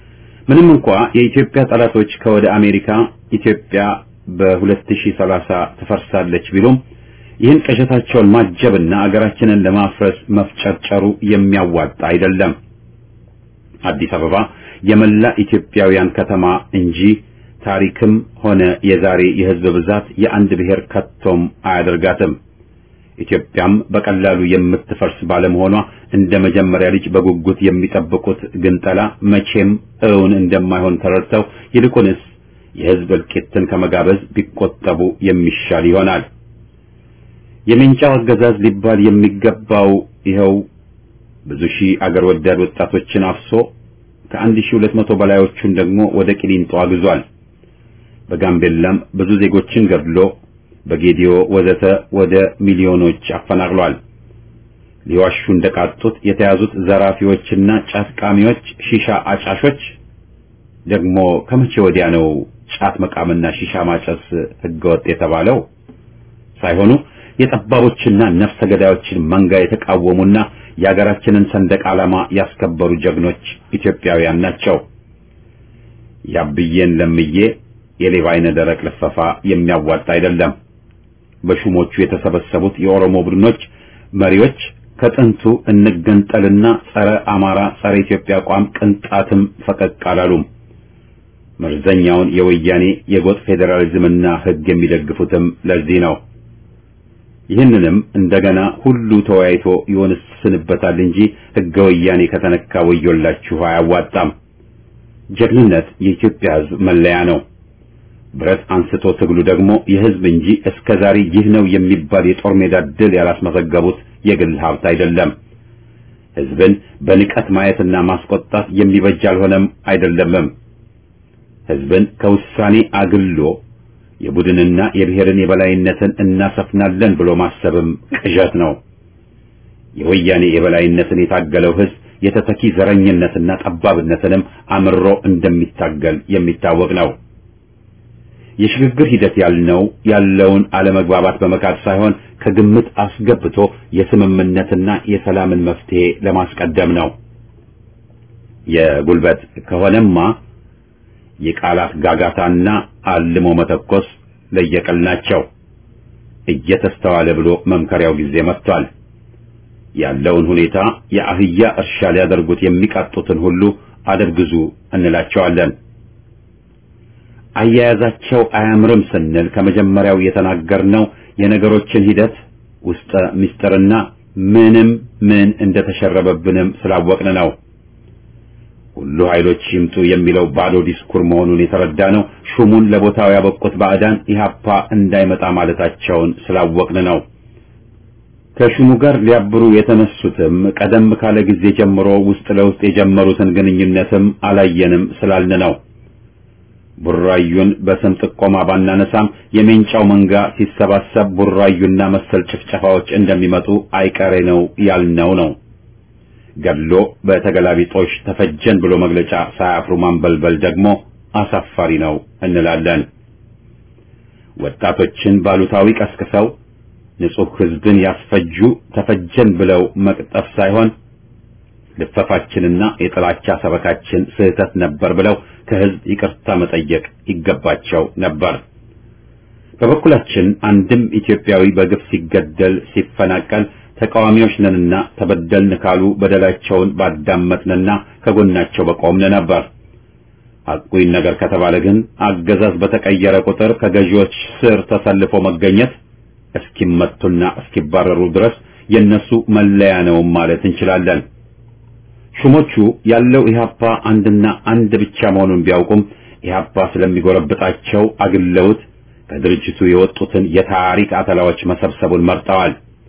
[SPEAKER 1] ምንም እንኳ የኢትዮጵያ ጠላቶች ከወደ አሜሪካ ኢትዮጵያ በ2030 ትፈርሳለች ቢሉም ይህን ቅዠታቸውን ማጀብና አገራችንን ለማፍረስ መፍጨርጨሩ የሚያዋጣ አይደለም። አዲስ አበባ የመላ ኢትዮጵያውያን ከተማ እንጂ ታሪክም ሆነ የዛሬ የሕዝብ ብዛት የአንድ ብሔር ከቶም አያደርጋትም። ኢትዮጵያም በቀላሉ የምትፈርስ ባለመሆኗ እንደ መጀመሪያ ልጅ በጉጉት የሚጠብቁት ግንጠላ መቼም እውን እንደማይሆን ተረድተው ይልቁንስ የሕዝብ እልቂትን ከመጋበዝ ቢቆጠቡ የሚሻል ይሆናል። የሜንጫው አገዛዝ ሊባል የሚገባው ይኸው ብዙ ሺህ አገር ወዳድ ወጣቶችን አፍሶ ከአንድ ሺህ ሁለት መቶ በላዮቹን ደግሞ ወደ ቂሊንጦ አግዟል። በጋምቤላም ብዙ ዜጎችን ገድሎ በጌዲዮ ወዘተ ወደ ሚሊዮኖች አፈናቅሏል። ሊዋሹ እንደቃጡት የተያዙት ዘራፊዎችና ጫት ቃሚዎች፣ ሺሻ አጫሾች ደግሞ ከመቼ ወዲያ ነው ጫት መቃምና ሺሻ ማጨስ ህገወጥ የተባለው? ሳይሆኑ የጠባቦችና ነፍሰ ገዳዮችን መንጋ የተቃወሙና የሀገራችንን ሰንደቅ ዓላማ ያስከበሩ ጀግኖች ኢትዮጵያውያን ናቸው። ያብዬን ለምዬ የሌባ አይነ ደረቅ ልፈፋ የሚያዋጣ አይደለም። በሹሞቹ የተሰበሰቡት የኦሮሞ ቡድኖች መሪዎች ከጥንቱ እንገንጠልና ጸረ አማራ ጸረ ኢትዮጵያ አቋም ቅንጣትም ፈቀቅ አላሉም። መርዘኛውን የወያኔ የጎጥ ፌዴራሊዝምና ህግ የሚደግፉትም ለዚህ ነው። ይህንንም እንደገና ሁሉ ተወያይቶ ይወንስንበታል እንጂ ህገ ወያኔ ከተነካ ወዮላችሁ አያዋጣም። ጀግንነት የኢትዮጵያ ህዝብ መለያ ነው። ብረት አንስቶ ትግሉ ደግሞ የህዝብ እንጂ እስከ ዛሬ ይህ ነው የሚባል የጦር ሜዳ ድል ያላስመዘገቡት የግል ሀብት አይደለም። ህዝብን በንቀት ማየትና ማስቆጣት የሚበጅ አልሆነም አይደለምም። ህዝብን ከውሳኔ አግሎ የቡድንና የብሔርን የበላይነትን እናሰፍናለን ብሎ ማሰብም ቅዠት ነው። የወያኔ የበላይነትን የታገለው ህዝብ የተተኪ ዘረኝነትና ጠባብነትንም አምሮ እንደሚታገል የሚታወቅ ነው። የሽግግር ሂደት ያልነው ያለውን አለመግባባት በመካድ ሳይሆን ከግምት አስገብቶ የስምምነትና የሰላምን መፍትሄ ለማስቀደም ነው። የጉልበት ከሆነማ የቃላት ጋጋታና አልሞ መተኮስ ለየቅል ናቸው። እየተስተዋለ ብሎ መምከሪያው ጊዜ መጥቷል። ያለውን ሁኔታ የአህያ እርሻ ሊያደርጉት የሚቃጡትን ሁሉ አደብግዙ እንላቸዋለን። አያያዛቸው አያምርም ስንል ከመጀመሪያው የተናገርነው የነገሮችን ሂደት ውስጠ ምስጢርና ምንም ምን እንደተሸረበብንም ስላወቅን ነው። ሁሉ ኃይሎች ይምጡ የሚለው ባዶ ዲስኩር መሆኑን የተረዳ ነው። ሹሙን ለቦታው ያበቁት ባዕዳን ኢህአፓ እንዳይመጣ ማለታቸውን ስላወቅን ነው። ከሹሙ ጋር ሊያብሩ የተነሱትም ቀደም ካለ ጊዜ ጀምሮ ውስጥ ለውስጥ የጀመሩትን ግንኙነትም አላየንም ስላልን ነው። ቡራዩን በስም ጥቆማ ባናነሳም የሜንጫው መንጋ ሲሰባሰብ ቡራዩና መሰል ጭፍጨፋዎች እንደሚመጡ አይቀሬ ነው ያልነው ነው። ገድሎ በተገላቢጦሽ ተፈጀን ብሎ መግለጫ ሳያፍሩ ማንበልበል ደግሞ አሳፋሪ ነው እንላለን። ወጣቶችን ባሉታዊ ቀስቅሰው ንጹሕ ሕዝብን ያስፈጁ ተፈጀን ብለው መቅጠፍ ሳይሆን ልፈፋችንና የጥላቻ ሰበካችን ስህተት ነበር ብለው ከሕዝብ ይቅርታ መጠየቅ ይገባቸው ነበር። በበኩላችን አንድም ኢትዮጵያዊ በግፍ ሲገደል ሲፈናቀል ተቃዋሚዎች ነንና ተበደልን ካሉ በደላቸውን ባዳመጥንና ከጎናቸው በቆምን ነበር። ሐቁን ነገር ከተባለ ግን አገዛዝ በተቀየረ ቁጥር ከገዢዎች ስር ተሰልፎ መገኘት እስኪመቱና እስኪባረሩ ድረስ የነሱ መለያ ነው ማለት እንችላለን። ሹሞቹ ያለው ኢህአፓ አንድና አንድ ብቻ መሆኑን ቢያውቁም ኢህአፓ ስለሚጎረብጣቸው አግለውት ከድርጅቱ የወጡትን የታሪክ አተላዎች መሰብሰቡን መርጠዋል።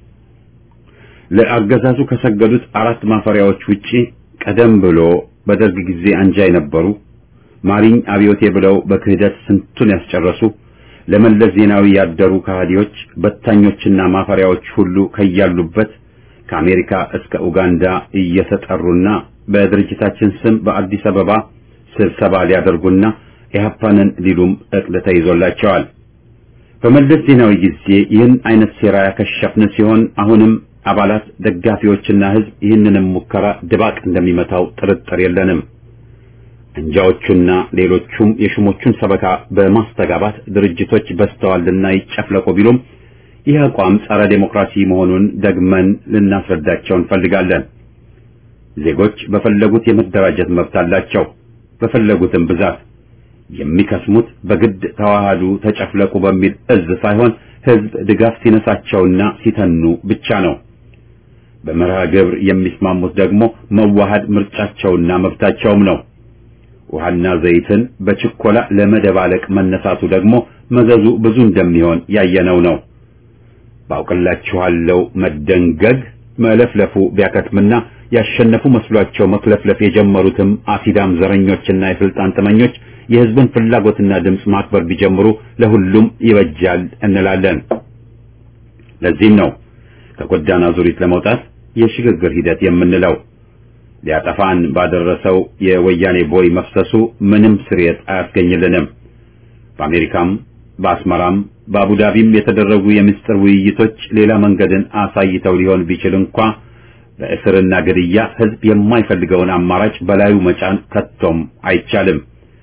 [SPEAKER 1] ለአገዛዙ ከሰገዱት አራት ማፈሪያዎች ውጪ ቀደም ብሎ በደርግ ጊዜ አንጃ የነበሩ ማሪኝ አብዮቴ ብለው በክህደት ስንቱን ያስጨረሱ ለመለስ ዜናዊ ያደሩ ከሃዲዎች በታኞችና ማፈሪያዎች ሁሉ ከያሉበት ከአሜሪካ እስከ ኡጋንዳ እየተጠሩና በድርጅታችን ስም በአዲስ አበባ ስብሰባ ሊያደርጉና ኢህአፓንን ሊሉም እቅድ ተይዞላቸዋል። በመለስ ዜናዊ ጊዜ ይህን አይነት ሴራ ያከሸፍን ሲሆን አሁንም አባላት ደጋፊዎችና ህዝብ ይህንንም ሙከራ ድባቅ እንደሚመታው ጥርጥር የለንም። እንጃዎቹና ሌሎቹም የሹሞቹን ሰበካ በማስተጋባት ድርጅቶች በስተዋልና ይጨፍለቁ ቢሉም ይህ አቋም ጸረ ዴሞክራሲ መሆኑን ደግመን ልናስረዳቸው እንፈልጋለን። ዜጎች በፈለጉት የመደራጀት መብት አላቸው። በፈለጉትም ብዛት የሚከስሙት በግድ ተዋሃዱ፣ ተጨፍለቁ በሚል እዝ ሳይሆን ህዝብ ድጋፍ ሲነሳቸውና ሲተኑ ብቻ ነው። በመርሃ ግብር የሚስማሙት ደግሞ መዋሃድ ምርጫቸውና መብታቸውም ነው። ውሃና ዘይትን በችኮላ ለመደባለቅ መነሳቱ ደግሞ መዘዙ ብዙ እንደሚሆን ያየነው ነው። ባውቅላችኋለሁ መደንገግ መለፍለፉ ቢያከትምና ያሸነፉ መስሏቸው መክለፍለፍ የጀመሩትም አሲዳም ዘረኞችና የስልጣን ጥመኞች የህዝብን ፍላጎትና ድምፅ ማክበር ቢጀምሩ ለሁሉም ይበጃል እንላለን። ለዚህም ነው ከጎዳና ዙሪት ለመውጣት የሽግግር ሂደት የምንለው። ሊያጠፋን ባደረሰው የወያኔ ቦይ መፍሰሱ ምንም ስርየት አያስገኝልንም። በአሜሪካም በአስመራም በአቡዳቢም የተደረጉ የምስጢር ውይይቶች ሌላ መንገድን አሳይተው ሊሆን ቢችል እንኳ በእስርና ግድያ ህዝብ የማይፈልገውን አማራጭ በላዩ መጫን ከቶም አይቻልም።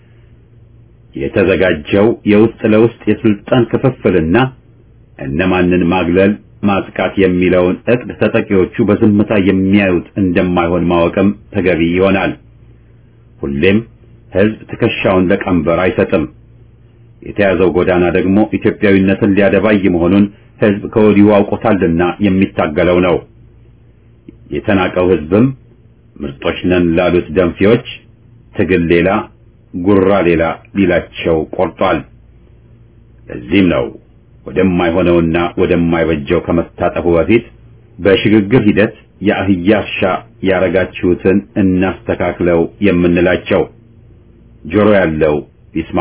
[SPEAKER 1] የተዘጋጀው የውስጥ ለውስጥ የስልጣን ክፍፍልና እነማንን ማግለል ማጥቃት የሚለውን እቅድ ተጠቂዎቹ በዝምታ የሚያዩት እንደማይሆን ማወቅም ተገቢ ይሆናል። ሁሌም ህዝብ ትከሻውን ለቀንበር አይሰጥም። የተያዘው ጎዳና ደግሞ ኢትዮጵያዊነትን ሊያደባይ መሆኑን ህዝብ ከወዲሁ አውቆታልና የሚታገለው ነው። የተናቀው ህዝብም ምርጦች ነን ላሉት ደንፊዎች ትግል ሌላ ጉራ ሌላ ሊላቸው ቆርጧል። ለዚህም ነው ወደማይሆነውና ወደማይበጀው ከመታጠፉ በፊት በሽግግር ሂደት የአህያ እርሻ ያረጋችሁትን እናስተካክለው የምንላቸው። ጆሮ ያለው ይስማ።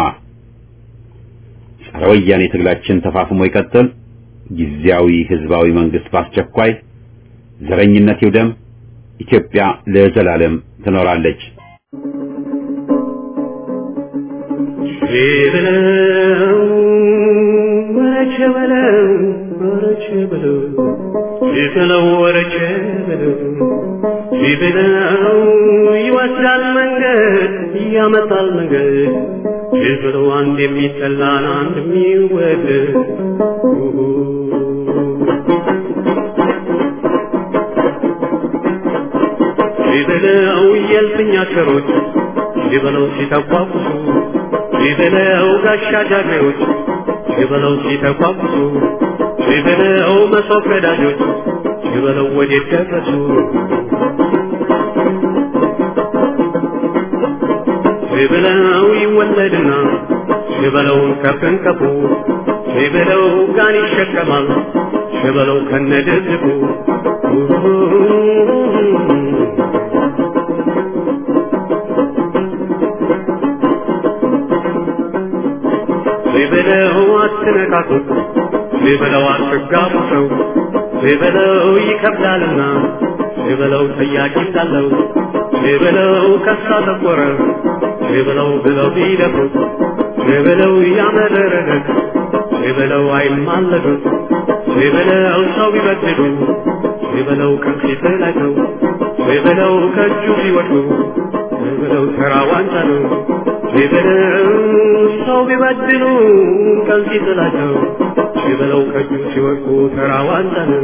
[SPEAKER 1] ጸረ ወያኔ ትግላችን ተፋፍሞ ይቀጥል። ጊዜያዊ ህዝባዊ መንግስት በአስቸኳይ ዘረኝነት ይውደም። ኢትዮጵያ ለዘላለም ትኖራለች።
[SPEAKER 3] ወረቸ በለው ወረቸ በለው ይበለው ወረቸ በለው ይበለው ይወስዳል መንገድ ያመጣል መንገድ ይበለው አንድ የሚጠላን አንድ የሚወደድ ይበለው የልፍኛ ሸሮች ይበለው ሲተቋቁሱ ይበለው ጋሻ ጃግሬዎች ይበለው ሲተቋቁሱ ይበለው መሶብ ቀዳጆች ይበለው ወዴት ደረሱ ይበለው ይወለድና ይበለውን ከፍንከፉ ይበለው ጋን ይሸከማል ይበለው ከነድብቁ ሊበለው አትነካኩት፣ ሊበለው አትጋቡ ሰው፣ ሊበለው ይከብዳልና፣ ሊበለው ጠያቂ እንዳለው፣ ሊበለው ከሳ ጠቆረ፣ ሊበለው ብለው ቢደፍሩት፣ ሊበለው ያመረረለት፣ ሊበለው አይማለዱት፣ ሊበለው ሰው ቢበድሉ፣ ሊበለው ከፊት ላይ ነው፣ ሊበለው ከእጁ ቢወድቁ፣ ሊበለው ተራ ዋንጫ ነው። ሊበለው ሰው ቢበድሉ ከዚህ ጥላቸው ሊበለው ከእጁ ሲወድቁ ተራ ዋንጫ ነው።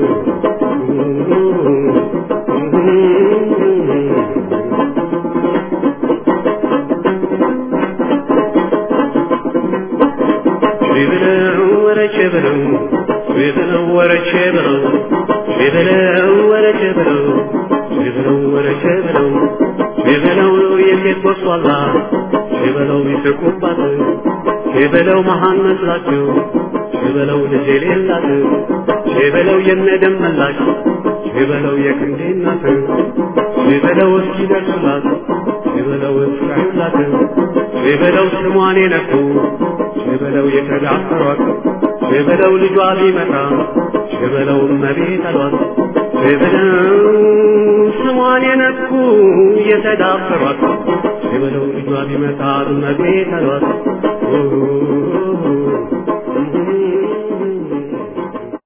[SPEAKER 3] ሊበለው ወረቼ ብለው ሊበለው ወረቼ ብለው ሊበለው ወረቼ ብለው ሊበለው ወረቼ ብለው ሊበለው የሴት ቦሷላ ሊበለው ይስቁባት ሊበለው መሃን መስላቸው ሊበለው ልጅ የሌላት ሊበለው የነደም መላሽ ሊበለው የክንዴ እናት ሊበለው እስኪደርሱላት ሊበለው እስካዩላት ሊበለው ስሟን የነኩ ሊበለው የተዳፈሯት ሊበለው ልጇ ቢመጣ ሊበለው እመቤት አሏት ሊበለው ስሟን የነኩ የተዳፈሯት ሊበለው ልጇ ቢመጣ እመቤት አሏት